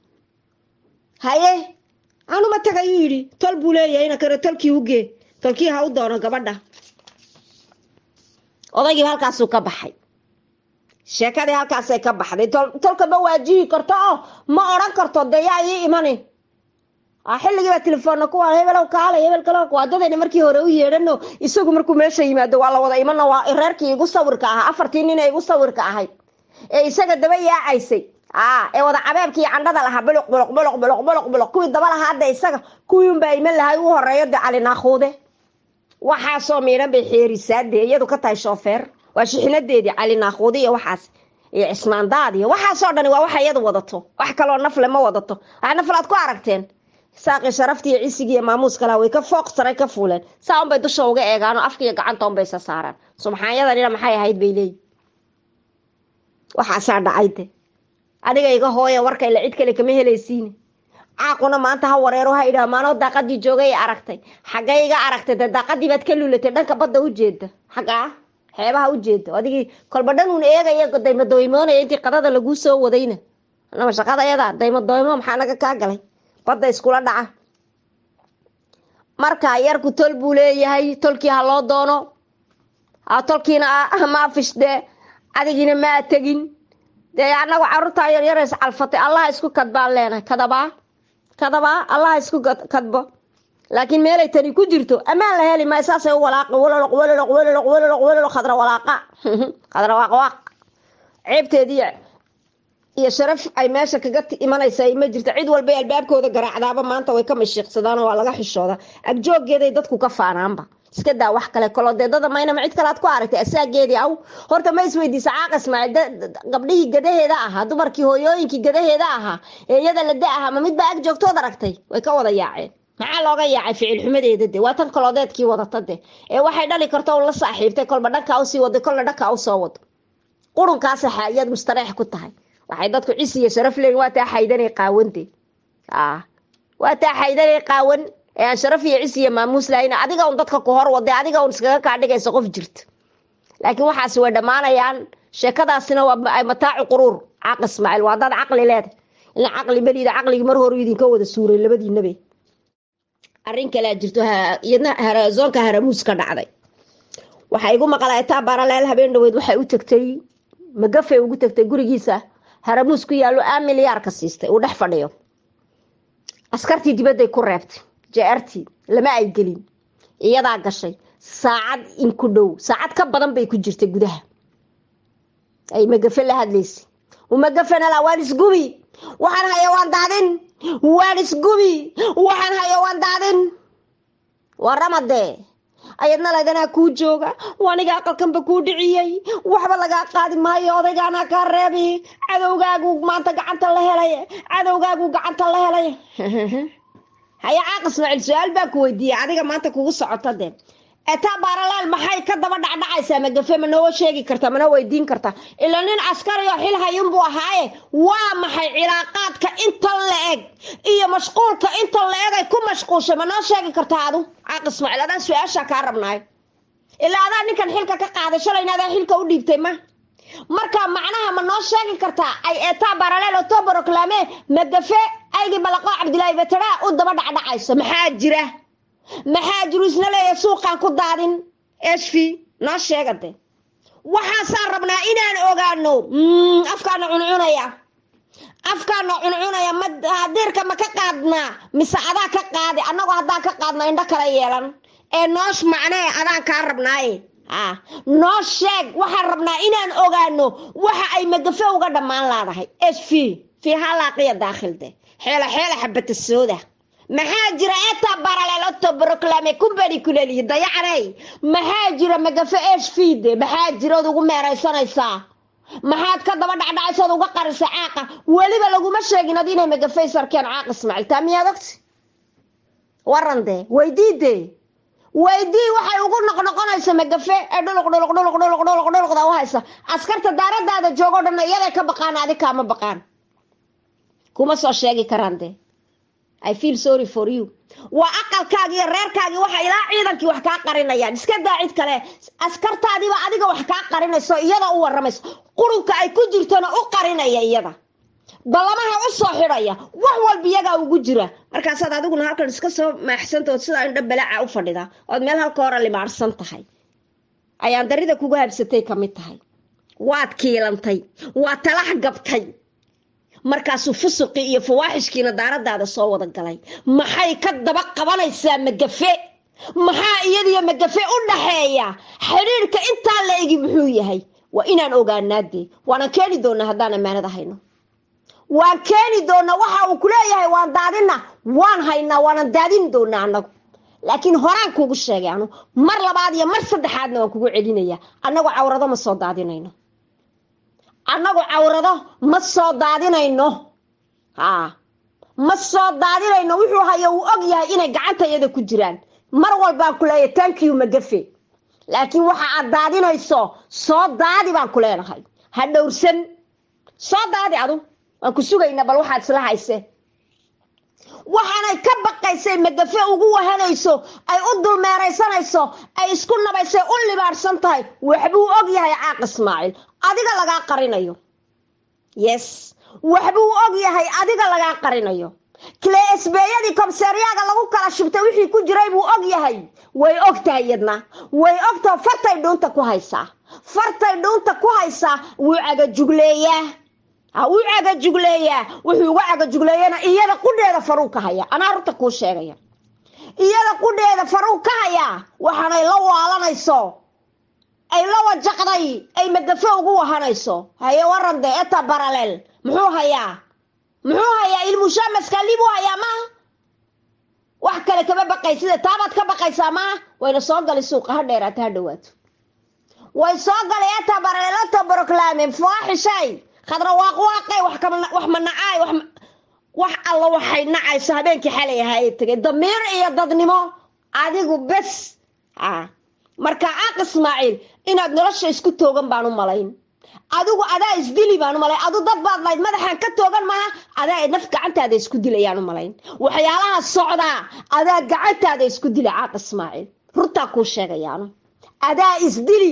Speaker 1: haye anuma tagayuu yidhi tol buu leeyahay ina kare tolkii ugee tolkii ha u doono gabadha odaygiiba halkaasuu ka baxay sheekadii halkaasay ka baxday tolka ma waajihi karto oo ma odhan karto dee yaa ii imani xilligiiba telefoonna kuwa hebelow kaale hebel kale waadadayna markii hore u yeedhano isagu markuu meesha yimaado waa la wada imana waa reerkii igu sawirka ahaa afartii nin ee igu sawirka ahayd ee isaga daba yaacaysay ee wada cabeebkii candhada lahaa buluq buluq buluq buluq buluq buluq kuwii daba lahaa hadda isaga kuwii unbaa iman lahay u horeeyo de cali naakuude waxaasoo miidhan bay xeerisaa dee iyadu ka tahay shoofeer waa shixinadeedii cali naakuudi iyo waxaas iyo cismaandaad iyo waxaasoo dhani waa waxa iyadu wadato wax kaloo nafle ma wadato wax nafle aad ku aragteen saaqii sharaftii iyo cisigii iyo maamuuska laha way ka fooq saray ka fuuleen saa unbay dusha uga eegaanoo afka iyo gacanta unbay isa saaraan subxaanyadanina maxay ahayd bay leeyihin waxaasaa dhacay de adiga iga hooya warka ila cid kale kama helaysiine caaquna maanta ha wareero ha idhaha maanoo daaqadii joogay aragtay xaggay iga aragtay dee daaqadii baad ka luulatay dhanka badda u jeeda xaggaa xeebaha u jeeda adigii kolba dhan uun eegaya daymadooymoonaya intii qadada laguu soo wadayna anama shaqada yada daymadooymo maxaa naga kaa galay badda iskula dhaca marka yarku tol buu leeyahay tolkii ha loo doono tolkiina ma fishdee adigiina maa tegin dee anagu caruurtaa yaryara is calfatay allaha isku kadbaan leenahay kadabaa kadabaa allaha isku kadbo laakiin meelay tani ku jirto ammaan la heli maayo saasay u walaaqi waloloq waloloq waloloq waloloq waloloq khadra walaaqa khadra waaqwaaq ceebteedii iyo sharaf ay meesha kaga imanaysa ma jirto cid walbay albaabkooda garaacdaaba maanta way ka mashiiqsadaan waa laga xishooda agjoogeeday dadku ka faanaanba iska daa wax kale kolodeedada maynama cid kale aad ku aragtay asaageedii aw horta ma isweydiisa caaq ismaaciil gabdhihii gadaheeda ahaa dumarkii hooyooyinkii gadaheeda ahaa ee iyada la da ahaa ma mid baa ag joogtood aragtay way ka wada yaaceen maxaa looga yaacay ficil xumadeeda de waa tan kolodeedkii wadata de ee waxay dhali karta un la saaxiibtay kolba dhankaa usii waday kolna dhankaa usoo wado qurunkaasa ayaad mustareex ku tahay waxay dadku cisi iyo sharaf leeyiin waa taa xaydanay qaawante waa taa xaydanay qaawan ee aan sharaf iyo cis iyo maamuus lahayn adiga un dadka ku hor waday adiga un iskaga kaa dhigaysa qof jirta laakiin waxaasi way dhammaanayaan sheekadaasina waa mataacu quruur caaq ismaaciil waa dad caqli leeda ila caqli beliida caqligii mar horu idinka wada suuray labadiinabe arrin kalea jirto iyadna zoonka haramuus ka dhacday waxaa igu maqlaa etaa baraleel habeen dhaweyd waxay u tagtay magafay ugu tagtay gurigiisa haramuus ku yaallo aa milyaarka siistay uu dhex fadhiyo askartii dibadday ku reebtay jeertii lama ay gelin iyadaa gashay saacad in ku dhow saacad ka badan bay ku jirtay gudaha ay magafe la hadlaysay umagafenala waan isgubi waxaan haya waan daadin waan isgubi waxaan haya waan daadin waramadee ayadna laganaa kuu jooga waniga aqalkanba kuu dhiciyey waxba lagaa qaadi maayo odaygaanaa kaa reebi cadowgaagu maanta gacanta la helay cadowgaagu gacanta la helay haya caaq ismaaciil su-aal baa ku weydiiyey adiga maanta kugu socota de etaa baaralaal maxay ka daba dhacdhacaysaa magafe ma noo sheegi karta mana weydiin karta ila nin askari oo xil hayunbuu ahaaye waa maxay cilaaqaadka intan la eg iyo mashquulka intan la eg ay ku mashquulshay ma noo sheegi kartaa adu caaq ismaaciil adaan su-aashaa kaa rabnaayo ilaa adaa ninkan xilka ka qaaday shalayna adaa xilka u dhiibtay ma marka macnaha ma noo sheegi kartaa ay etaa baaraleel oo too broclame magafe aygii balaqoo cabdilaahi vetera u daba dhacdhacayso maxaa jira maxaa jiru isna leeya suuqaan ku daadin esfi noo sheegade waxaasaan rabnaa inaan ogaano afkaana cuncunaya afkaana cuncunaya ma diirka ma ka qaadnaa mise adaa ka qaadi annagoo haddaan ka qaadno indho kala yeelan ee noosh macnee adaan kaa rabnaaye noo sheeg waxaan rabnaa inaan ogaano waxa ay magafe uga dhammaan laadahay sv fi halaaqiya daakhilde xeela xeela xabata sooda maxaa jira eta baraleeloto broclame kumbani kuleliyi dayacaney maxaa jira magafe sfide maxaa jirood ugu meeraysanaysaa maxaad ka daba dhacdhacaysood uga qarisa caaqa weliba laguma sheegin ad inay magafey sarkeen caaq ismaaciil taa miyaad ogti waran dee weydiide weydii waxay ugu noqnoqonaysa magafe ee dhuluq dhuluq dhuluq dhuluq dhuluq dhuluqda u haysa askarta daaradaada joogo dhan iyaday ka baqaan adi kaama baqaan kuma soo sheegi karaan dee i feel sorry for you waa aqalkaagi iyo reerkaagii waxa ilaa ciidankii wax kaa qarinayaan iska daa cid kale askartaadiiba adiga wax kaa qarinayso iyada u waramayso qurunka ay ku jirtona u qarinaya iyada ballamaha u soo xidhaya wax walba iyagaa ugu jira markaasaad adiguna halkan iska soo maaxsantaood sidaa indho balaaca u fadhida ood meel halka hore limaarsan tahay ayaan darida kugu habsatay ka mid tahay waad kiilantay waad talax gabtay markaasuu fusuqii iyo fawaaxishkiina daaradaada soo wada galay maxay ka daba qabanaysaa magafe maxaa iyadiyo magafe u dhaxeeya xidhiirka intaa la egi muxuu yahay waa inaan ogaanaadee waanan keeni doonaa haddaan ammaanada hayno waan keeni doonaa waxa uu ku leeyahay waan daadina waan haynaa waanan daadin doonaa annagu laakiin horaan kuugu sheegay anu mar labaad iyo mar saddexaadna waan kugu celinaya annagu cawrado ma soo daadinayno annagu cawrado ma soo daadinayno haa ma soo daadinayno wuxuu hayo uu og yahay inay gacanta iyada ku jiraan mar walbaan ku leeyahay tankiyu magafe laakiin waxa aad daadinayso soo daadi baan ku leenahay ha dhowrsan soo daadi adu waan ku sugaynaa bal waxaad isla hayse waxaanay ka baqaysay magafe ugu wahanayso ay u dulmeeraysanayso ay isku nabaysay u libaadhsan tahay waxbuu og yahay caaq ismaaciil adiga lagaa qarinayo yes waxbuu og yahay adiga lagaa qarinayo kileesbeeyadii komseeriyaaga lagu kala shubtay wixii ku jiray buu og yahay way og tahay iyadna way ogtaha fartay dhuunta ku haysaa fartay dhuunta ku haysaa wuu cagajugleeyaa wuu cagajugleeyaa wuxuu uga cagajugleeyana iyada qudheeda faruu ka haya anaa runta kuu sheegaya iyada qudheeda faruu ka hayaa waxaanay la waalanayso ay la wajaqday ay magafe ugu wahanayso haye waran de eta baraleel muxuu hayaa muxuu hayaa ilmushamaskaalibuu hayaa maaha wax kale kama baqaysida taabaad ka baqaysaa maaha wayna soo gali suuqa ha dheeraata ha dhawaato way soo galay eta baraleelata broclame faaxishay khadra waaqwaaqay wax ma nacaay wax alla waxay nacayso habeenkii xalay ahaayee tegay damiir iyo dadnimo adigu bes marka caaq ismaaciil inaad nolosha isku toogan baan u malayn adigu adaa isdili baan u malayn adu dad baad layd madaxaan ka toogan maaha adaa naf gacantaada isku dilayaan u malayn waxyaalaha socdaa adaa gacantaada isku dila caaq ismaaciil runtaa kuu sheegayaanu adaa isdili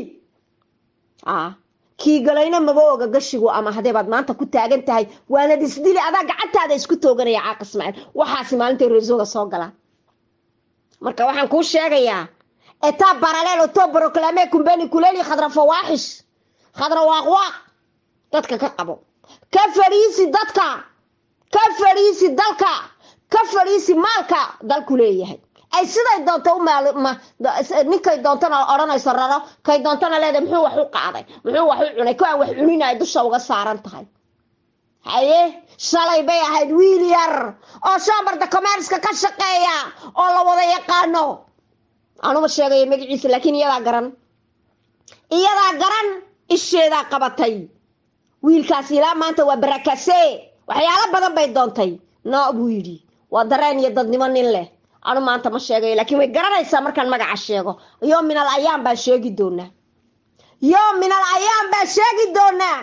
Speaker 1: kii galayna maba oga gashigu ama hadee baad maanta ku taagan tahay waanad isdili adaa gacantaada isku tooganaya caaq ismaaciil waxaasi maalinta reesoga soo galaa marka waxaan kuu sheegayaa etaa baraleel oto broclame kumbeni kuleli khadra fawaaxish khadra waaqwaaq dadka ka qabo ka fadhiisi dadka ka fadhiisi dalka ka fadhiisi maalka dalku leeyahay ay siday doonto u ninkay doontana odhanayso raro kay doontana leedahay muxuu wax u qaaday muxuu wax u cunay ko aan wax cuninay dusha uga saaran tahay haye shalay bay ahayd wiil yar oo shambarda commerska ka shaqeeya oo la wada yaqaano anuma sheegayo magaciisa laakiin iyadaa garan iyadaa garan isheedaa qabatay wiilkaas ilaa maanta waa barakase waxyaalo badan bay doontay no buu yidhi waa dareen iyo dadnimo nin leh anu maanta ma sheegayo laakiin way garanaysaa markaan magaca sheego yo minal ayaam baan sheegi doonaa yo minal ayaam baan sheegi doonaa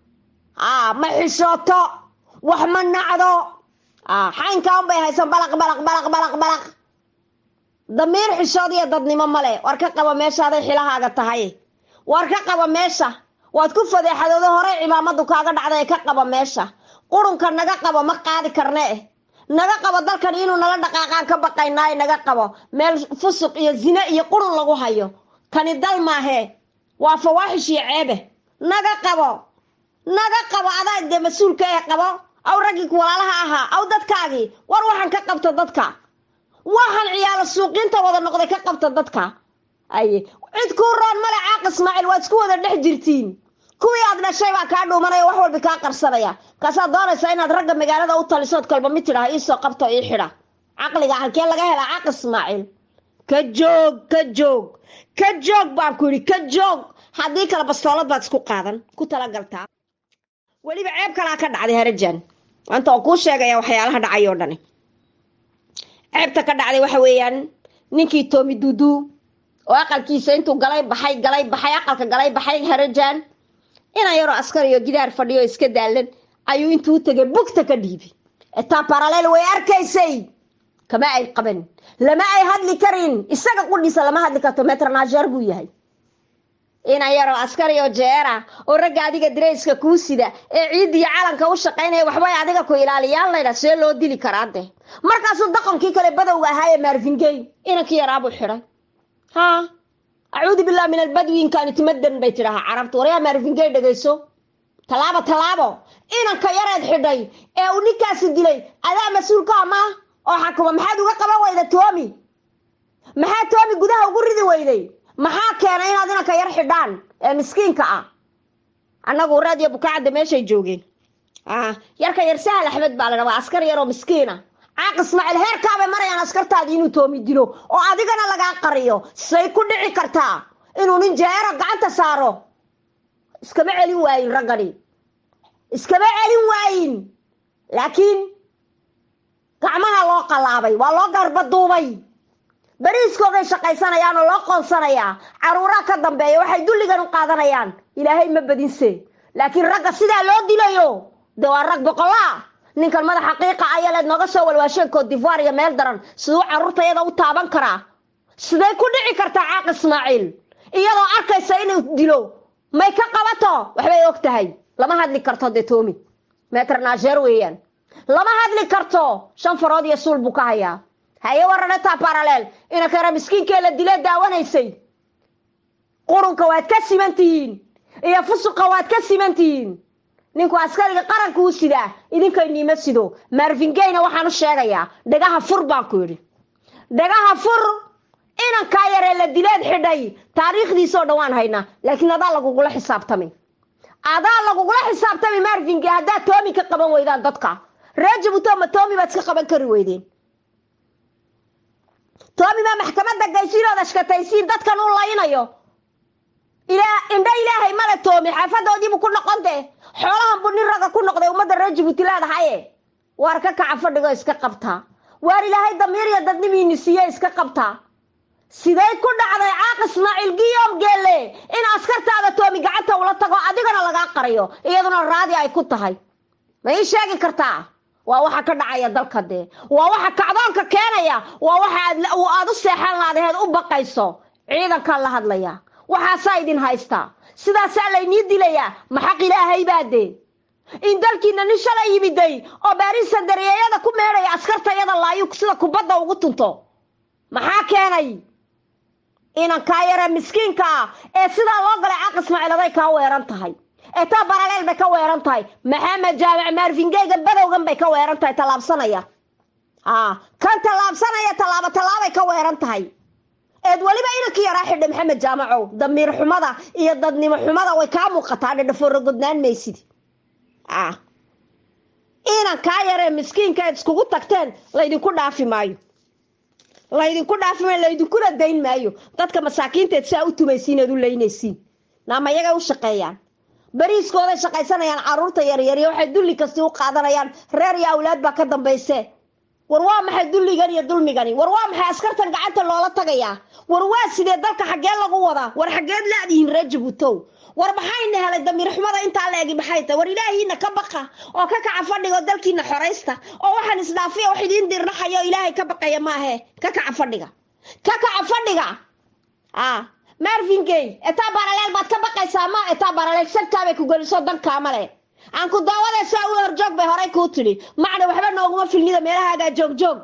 Speaker 1: a ma xishooto wax ma nacdo xaynkaa unbay haysan balaq balaq balaq balaq balaq damiir xishood iyo dadnimo male war ka qaba meeshaaday xilahaaga tahay war ka qaba meesha waad ku fadeexadooda horey cimaamadu kaaga dhacda ee ka qaba meesha qurunka naga qabo ma qaadi karne eh naga qabo dalkan inuu nala dhaqaaqaan ka baqaynaayo naga qabo meel fusuq iyo zine iyo qurun lagu hayo kani dal maahee waa fawaaxish iyo ceebe naga qabo naga qabo adaa dee mas-uulka ee qabo aw raggii walaalaha ahaa aw dadkaagii war waxaan ka qabta dadka waxaan ciyaalo suuqiinta wada noqday ka qabta dadka aye cid kuu roon male caaq ismaaciil waad isku wada dhex jirtiin kuwii aad dhashay baa kaa dhuumanaya wax walba kaa qarsanaya kaasaad doonaysaa inaad ragga magaalada u talisood kalba mid tidhaha iisoo qabto ii xidha caqliga halkee laga helaa caaq ismaaciil ka joog ka joog ka joog baan ku yidhi ka joog haddii kale bastoolad baad isku qaadan ku talagaltaa weliba ceeb kalaa ka dhacday harajan maanta oo kuu sheegaya waxyaalaha dhacay oo dhani ceebta ka dhacday waxa weeyaan ninkii toomi duudu oo aqalkiisa intuu galay baxay galay baxay aqalka galay baxay harajan inaan yaroo askar iyo gidaar fadhiyo iska daalan ayuu intuu tegay bugta ka dhiibi etaa baraleel way arkaysay kama ay qaban lama ay hadli karin isaga qudhiisa lama hadli karto metronager buu yahay inaan yaroo askari oo jeera oo ragga adiga dareyska kuu sida ee ciidda iyo calanka u shaqaynaya waxbay adiga ku ilaaliyaan laydha see loo dili karaa dee markaasuu daqankii kale badowga ahaa ee maarfingey inankii yaraabuu xidhay ha acuudu billahi min albadwi inkaani timadan bay tidhahaa carabta waryaa maarifingey dhegayso tallaabo tallaabo inanka yareed xidhay ee uu ninkaasi dilay adaa mas-uulka ama oo xakuma maxaad uga qaban weyda toomi maxaa toomi gudaha ugu ridi weyday maxaa keenay inaad inanka yar xidhaan ee miskiinka ah annagu raadiyo bukaacadda meeshay joogeen yarka yar sahal axmed baa la dhaa waa askar yar oo miskiina caaq ismaaciil heerkaabay marayaan askartaadii inuu toomi dilo oo adigana lagaa qariyo say ku dhici kartaa inuu nin jeero gacanta saaro iskama celin waayin raggani iskama celin waayin laakiin gacmaha loo qallaabay waa loo garbaduubay beriiskooday shaqaysanayaan oo loo qoonsanayaa caruuraha ka dambeeya waxay dulligan u qaadanayaan ilaahay ma badinse laakiin ragga sidaa loo dilayo de waa rag boqolaa ninkan madax xaqiiqa ayaleed nooga soo walwaasheen cote divoire iyo meel daran siduu carruurtayada u taaban karaa siday ku dhici kartaa caaq ismaaciil iyadoo arkaysa inuu dilo may ka qabato waxbay og tahay lama hadli karto dee toomi metrnager weeyaan lama hadli karto shan farood iyo suul buu ka hayaa haye waranetaa baraleel inankara miskiinkee la dile daawanaysay qurunka waad ka siman tihiin iyo fusuqa waad ka siman tihiin ninku askariga qaranka u sidaa idinkay niimo sido marvingeyna waxaan u sheegayaa dhagaha fur baan ku yidhi dhagaha fur inankaa yaree la dileed xidhay taariikhdiisoo dhan waan haynaa laakiin adaa lagugula xisaabtami adaa lagugula xisaabtami marvinge haddaad toomi ka qaban weydaan dadka reer jabuutoma toomi baad iska qaban kari weydeen toomi baa maxkamadda gaysiinood ashkataysiin dadkan u laynayo indha ilaahay male toomi xaafadoodiibuu ku noqon dee xoolahan buu nin ragga ku noqday ummadda reer jabuuti leedahaye waar ka kaca fadhigo iska qabtaa waar ilaahay damiir iyo dadnimiini siiye iska qabtaa siday ku dhacday caaq ismaaciil giyom geelle in askartaada toomi gacanta ula tago adigana lagaa qariyo iyaduna raadi ay ku tahay ma ii sheegi kartaa waa waxa ka dhacaya dalka dee waa waxa kacdoonka keenaya waa waxa aad u seexan laadaheed u baqayso ciidankaa la hadlaya waxaasaa idin haystaa sidaasaa laynii dilayaa maxaq ilaahay baa dee in dalkiina nin shalay yimiday oo baarisa dareeyada ku meedhaya askartayada laayu sida kubadda ugu tunto maxaa keenay inankaa yaree miskiinka ah ee sidaa loo galay caaq ismaaciil aday kaa weeran tahay ee taa baraleel bay ka weeran tahay maxamed jaamac maarfingeyga badowgan bay ka weeran tahay tallaabsanaya a kan tallaabsanaya tallaabo tallaabay ka weeran tahay eed weliba inankii yaraa xidhay maxamed jaamacow damiir xumada iyo dadnimo xumada way kaa muuqataa dhedhafoorogodnaan maysid a inankaa yaree miskiinka eed iskugu tagteen laydinku dhaafi maayo laydinku dhaafi maayo laydinkuna dayn maayo dadka masaakiinteed saa u tumaysiin eed u laynaysiin naama yagay u shaqeeyaan beriiskooday shaqaysanayaan carruurta yaryariyo waxay dulli kasti u qaadanayaan reer iyo awlaad baa ka dambayse war waa maxay dulligan iyo dulmigani war waa maxay askartan gacanta loola tagayaa war waa sidee dalka xaggee lagu wadaa war xaggeed laadihiin reer jabuutow war maxayna helay damiir xumada intaa la egi maxay tahay war ilaahiina ka baqa oo ka kaca fadhiga oo dalkiina xoraysta oo waxaan isdhaafiya wax idiin dirnaxayo ilaahay ka baqaya maahe ka kaca fadhiga ka kaca fadhiga a marvingey etaa baraleel baad ka baqaysaa ma etaa baraleel sagtaabay ku geliso dankaama le aan ku daawadaysaa u horjoog bay horay kuu tidhi macna waxba nooguma filnida meelahaagaa joogjoog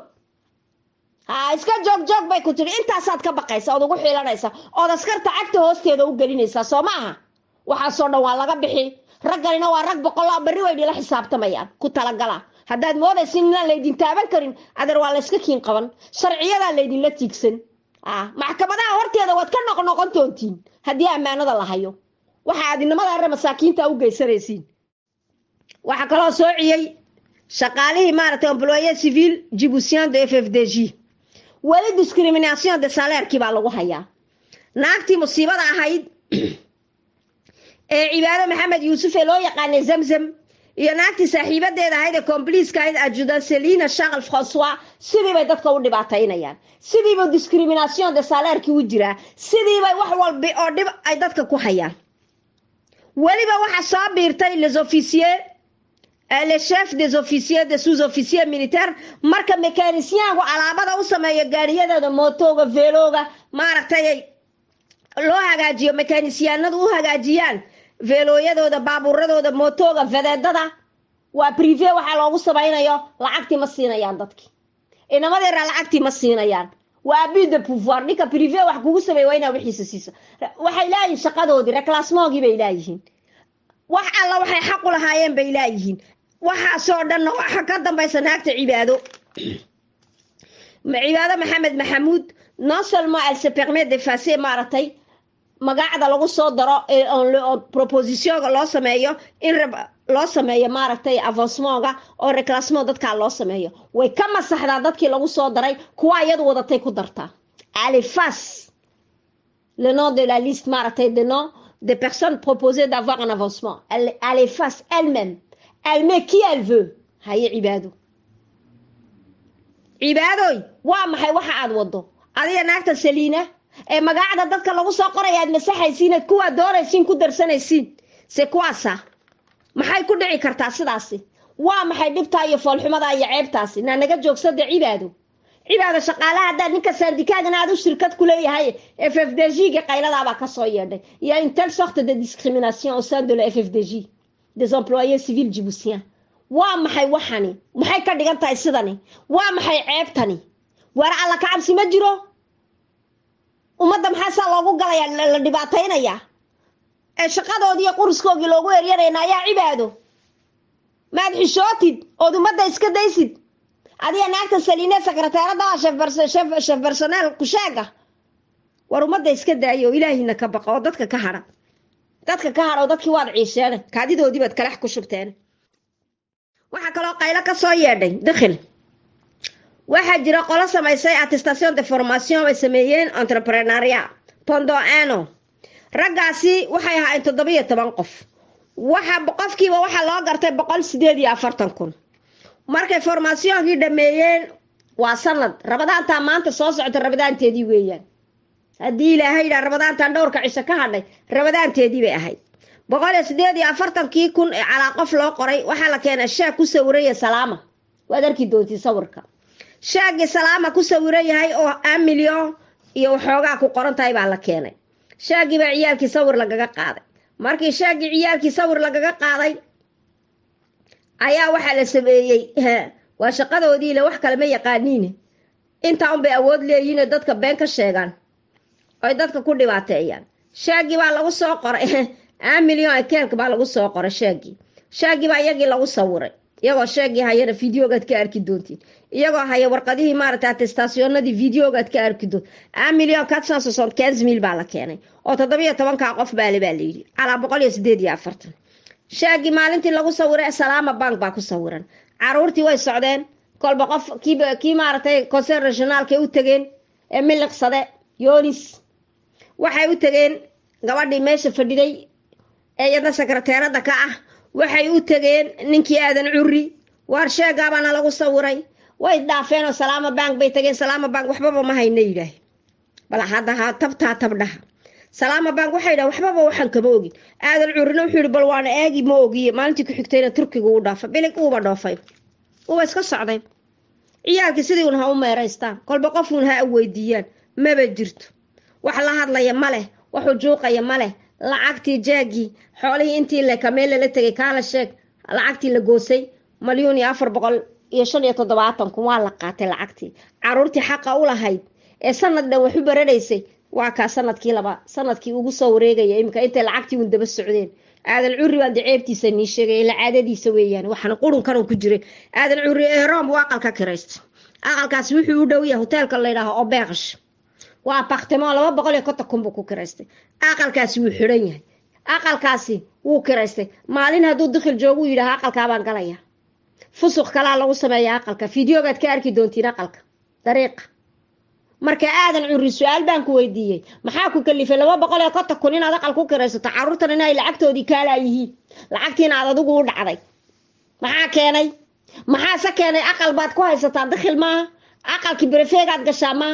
Speaker 1: ha iska joog joog bay ku tidhi intaasaad ka baqaysa ood ugu xiilanaysa ood askarta cagta hoosteeda u gelinaysaa soo ma aha waxaasoo dhan waa laga bixi ragganina waa rag boqolaa berri way dhila xisaabtamayaan ku talagala haddaad moodaysin inaan laydin taaban karin adeer waa layska kiin qaban sharciyadaa laydinla tiigsan maxkamadaha horteeda waad ka noqnoqon doontiin haddii ammaanada la hayo waxa aad inamada arre masaakiinta u geysanaysiin waxaa kaloo soociyey shaqaalihii maaragtay employe civil jibusian de f f d g weli discrimination de saleerkii baa lagu hayaa naagtii musiibada ahayd ee cibaado maxamed yuusuf ee loo yaqaanay zamzam iyo naagtii saaxiibadeeda ahayd ee combliiska ahayd ajudan selina charles francois sidii bay dadka u dhibaataynayaan sidiiba discrimination de saleerkii u jiraa sidiibay wax walba oo dhib ay dadka ku hayaan weliba waxa soo biirtay les officiers le chef des officiers de sous officier militaire marka mekanisyaanku alaabada u sameeyo gaariyadooda mootooga veelooga maaragtay loo hagaajiyo mekanisyaanadu u hagaajiyaan veelooyadooda baabuuradooda mootooga fadeedada waa prive waxaa loogu samaynayo lacagtii ma siinayaan dadkii inamadira lacagtii ma siinayaan waa abus de pouvoir ninka privé wax kugu sameey waa inaa wixiisa siiso waxay laayihin shaqadoodii reclassmoogii bay laayihiin wax alla waxay xaq u lahaayeen bay laayihiin waxaasoo dhanna waxa ka dambaysa naagta cibaado cibaado maxamed maxamuud non seulement elle se permet d'effacer maaragtay magacda lagu soo daro propositionga loo sameeyo in loo sameeyo maaragtay avancemanga oo reclassement dadkaa loo sameeyo way ka masaxdaa dadkii lagu soo daray kuwa iyadu wadatay ku dartaa alefas le nom de la liste maaragtay de nom des personnes proposées d'avoir un avancement elle, elle efface elle-même elle met qui elle veut haye cibaado cibaadoy waa maxay waxa aad wado adiga naagta saliina ee magacda dadka lagu soo qoraya aad masaxaysiin aad kuwaa doonaysiin ku darsanaysiin se kuwaasa maxay ku dhici kartaa sidaasi waa maxay dhibtaa iyo foolxumadaa iyo ceebtaasi naa naga joogsada cibaado cibaado shaqaalaha haddaad ninka saandikaagana aad u shirkad ku leeyahay f f d g ga qayladaabaa kasoo yeedhay iyo une telle sorte de discrimination au sein de la f f d g des employés civils djiboutiens waa maxay waxani maxay ka dhigan tahay sidani waa maxay ceebtani waar alla ka cabsi ma jiro ummadda maxaa saa loogu galaya la dhibaataynayaa ee shaqadoodii iyo quriskoogii loogu eryarayna ayaa cibaado maad xishootid ood ummadda iska daysid adiga naagta saliine sekreteerada shef bersoneel kusheega war ummadda iska daaya oo ilaahina ka baqa oo dadka ka hadha dadka ka hadha oo dadkii waad ciisheene kaadidoodii baad kalex ku shubteen waxaa kaloo qaylo ka soo yeedhay dakhil waxaa jira qolo samaysay attestation de formation ay sameeyeen entrepreneuria pondo ano raggaasi waxay ahaayeen toddobiyo toban qof waxa qofkiiba waxaa loo gartay boqol sideed iyo afartan kun markay formatioonkii dhameeyeen waa sanad rabadaantaa maanta soo socota rabadaanteedii weeyaan haddii ilaahay yidhaa rabadaantan dhowrka cisho ka hadhay rabadaanteedii bay ahayd boqol iyo sideed iyo afartankii kun ee calaa qof loo qoray waxaa la keenay shaag ku sawiraya salaama waad arki doontii sawirka shaagii salaama ku sawiran yahay oo an milyon iyo waxoogaa ku qoran tahay baa la keenay shaagii baa ciyaalkii sawir lagaga qaaday markii shaagii ciyaalkii sawir lagaga qaaday ayaa waxaa la sameeyey waa shaqadoodiile wax kale ma yaqaaniine intaa unbay awood leeyihiinoo dadka been ka sheegaan oy dadka ku dhibaateeyaan shaagii baa lagu soo qoray an milyon ekeelka baa lagu soo qoray shaagii shaagii baa iyagii lagu sawiray iyagoo sheegii hayana videogaad ka arki doontiin iyagoo haya warqadihii maaragtay atestationadii videogaad ka arki doont an milyon quatre soixante quinze mille baa la keenay oo toddobiyo tobankaa qof baale baa layidhi calaa boqol iyo sideed iyo afartan shaagii maalintii lagu sawiray salaama bank baa ku sawiran caruurtii way socdeen kolba qof kiiba kii maaragtay conseil regionaalkay u tegeen ee miliqsade yonis waxay u tegeen gabadhii meesha fadhiday ee iyadna sekreteerada ka ah waxay u tegeen ninkii aadan curi waar sheegaabaana lagu sawiray way dhaafeen oo salaama bank bay tageen salaama bank waxbaba ma hayna yidhaah bal hadda tabtaa tabdhaha salaama bank waxay dhaha waxbaba waxaan kama ogin aadan curina wuxuu yihi bal waana eegi ma ogiye maalintii ku xigtayna turkiga uu dhaafay bilig uuba dhoofay uuba iska socday ciyaalkii sidii un ha u meeraystaan kolba qofuun ha weydiiyaan maba jirto wax la hadlaya ma leh waxuu juuqaya ma leh lacagtii jaagii xoolihii intii le kameel lala tegay kaala sheeg lacagtii la goosay malyuun iyo afar boqol iyo shan iyo toddobaatan kun waa la qaatay lacagtii caruurtii xaqa u lahayd ee sanad dhan wax u baranaysay waa kaa sanadkii laba sanadkii ugu soo wareegaya iminka intay lacagtii un daba socdeen aadan curi baan de ceebtiisa nii sheegay ila caadadiisa weeyaan waxaana qurunkanun ku jiray aadan curi ee room buu aqalka kiraystay aqalkaasi wuxuu u dhow yahay hoteelka la yidhaaho obeeqash waa apartemo laba boqol iyo konton kun buu ku kiraystay aqalkaasi wuu xidhan yahay aqalkaasi wuu kiraystay maalin hadduu dikhil joogu yidhaaha aqalkaabaan galaya fusuq kalaa lagu sameeya aqalka fideogaad ka arki doontiin aqalka dariiqa marka aadan curi su-aal baan ku weydiiyey maxaa ku kalifay laba boqol iyo konton kun inaad aqal ku kiraysato caruurtan inay lacagtoodii kaalaa yihiin lacagtiina aad adigu u dhacday maxaa keenay maxaase keenay aqal baad ku haysataa dikhil maaha aqalkii berefeegaad gashaa maaha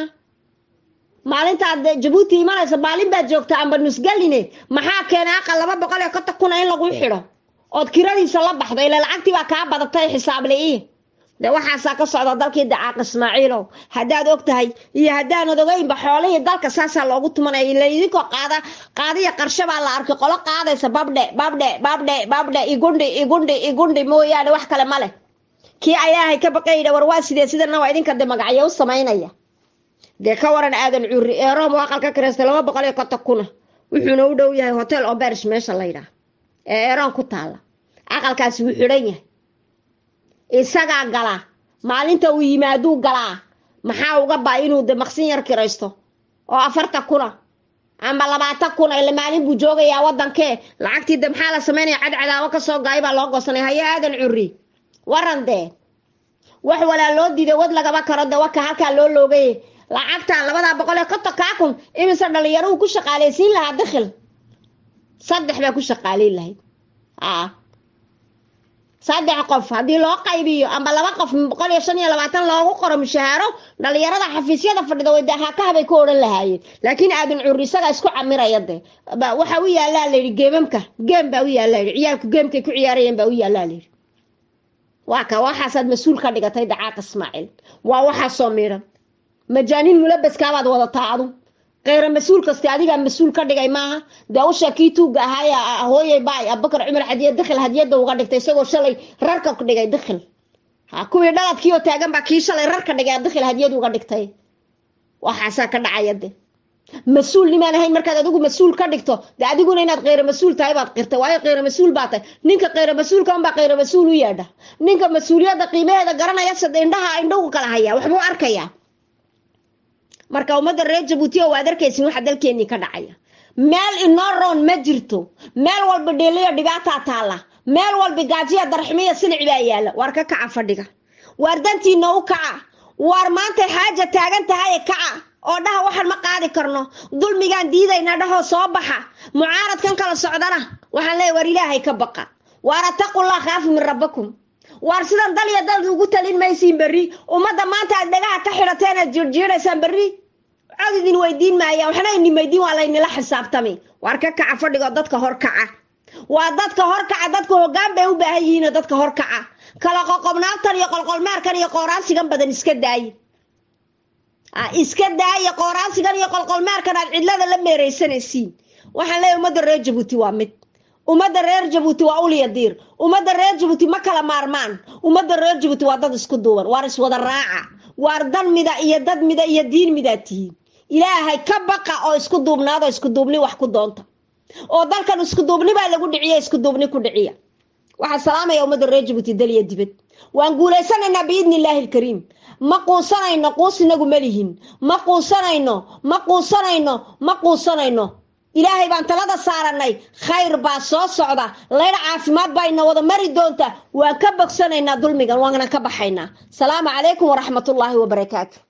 Speaker 1: maalintaad jabuuti imanaysa maalin baad joogtaa amba nusgaline maxaa keenay aqal laba boqol iyo konton kuna in lagu xidho ood kiradiisa la baxdo ila lacagtii baa kaa badatay xisaable-ii de waxaasaa ka socda dalkii dacaaq ismaaciilow haddaad og tahay iyo haddaanad ogeynba xoolihii dalka saasaa loogu tumanaya ila idinkoo qaada qaadiya qarsho baa la arkay qolo qaadaysa babdhe babdhe babdhe babdhe igundhi igundhi igundhi mooyaane wax kale ma leh kii ilaahay ka baqayda war waa sidee sidana waa idinka de magacyo u samaynaya dee ka waran aadan curri eeroom oo aqalka kireystay laba boqol iyo konton kuna wuxuuna u dhow yahay hotel oberish meesha la yidhaah ee eeroon ku taalla aqalkaasi wuu xidhan yahay isagaa galaa maalinta uu yimaaduu galaa maxaa uga baa inuu de maqsin yar kiraysto oo afartan kuna ama labaatan kuna ile maalin buu joogayaa wadankee lacagtii de maxaa la sameynaya cadcadaabo kasoo gaay baa loo goosanay haye aadan curri waran dee wax walaa loo diiday wad lagaba karo de waka halkaa loo loogay lacagtan labadaa boqol iyo kontonkaa kun imise dhalinyaro uu ku shaqaaleysiin lahaa dakhil saddex baa ku shaqaaleyn lahayd a saddex qof haddii loo qaybiyo ama laba qof boqol iyo shan iyo labaatan loogu qoro mushahaaro dhalinyarada xafiisyada fadhida way dahaakahabay ku odhan lahaayeen laakiin aadan curri isagaa isku camiraya de waxa u yaallaa layidhi geemamka geem baa u yaallaa yidhi ciyaalku geemkay ku ciyaarayeen baa u yaallaa layidhi waa ka waxaasaad mas-uul ka dhigatay dacaaq ismaaciil waa waxaasoo miidhan majaaniin mulabaskaabaad wadataa adu keyra mas-uul kasta adigaa mas-uul ka dhigay maaha dee usha kii tuuga ahaay hooyay baay abubakar cumar xadiya dakhil hadiyada uga dhigtay isagoo shalay rarka dhigay dakhil ha kuwii dhaladkii oo taagan baa kii shalay rarka dhigay dakhil hadiyad uga dhigtay waxaasaa ka dhacaya de mas-uul nimaan ahayn markaad adigu mas-uul ka dhigto de adiguna inaad keyra mas-uul tahay baad qirtay waayo keyra mas-uul baa tahay ninka keyra mas-uulka unbaa keyra mas-uul u yeedha ninka mas-uuliyadda qiimaheeda garanaya sad indhaha indhahu kala hayaa waxbuu arkayaa marka ummadda reer jabuuti oo waad arkaysin waxa dalkeenii ka dhacaya meel inoo roon ma jirto meel walba dheeliyo dhibaataa taalla meel walba gaajiya darxumiya silic baa yaalla waar ka kaca fadhiga waar dantiina u kaca waar maantay xaaja taagan tahaye kaca oo dhaha waxaan ma qaadi karno dulmigaan diidayna dhahoo soo baxa mucaaradkan kala socdana waxaan leeya waar ilaahay ka baqa waar ataqullah khaafu min rabbakum waar sidan dal iyo dal ugu talin maysiin berri ummadda maanta aad dhagaha ka xidhateen aad jiirjiiraysaan berri cod idin weydiin maaya waxna idin weydiin waa laynila xisaabtami waar ka kaca fadhigoo dadka hor kaca waa dadka hor kaca dadka hoggaan bay u baahan yihiinoo dadka hor kaca kala qoqobnaantan iyo qolqolmeerkan iyo qooraansigan badan iska daaye iska daaya qooraansigan iyo qolqolmeerkan aad cidlada la meeraysanaysiin waxaan leeyahy ummadda reer jabuuti waa mid ummadda reer jabuuti waa uliya diir ummadda reer jabuuti ma kala maarmaan ummadda reer jabuuti waa dad isku duuban waar iswada raaca waar dan mida iyo dad mida iyo diin midaad tihiin ilaahay ka baqa oo isku duubnaado isku duubni wax ku doonta oo dalkan isku duubni baa lagu dhiciya isku duubni ku dhiciya waxaa salaamaya ummadda reer jabuuti daliya dibad waan guulaysanaynaa biidni illaahi alkariim ma quusanayno quus inagu malihin ma quusanayno ma quusanayno ma quusanayno ilaahay baan talada saaranay khayr baa soo socda laydha caafimaad baa ina wada mari doonta waan ka bogsanaynaa dulmigan waana ka baxaynaa salaamu calaykum waraxmatullaahi wabarakaatu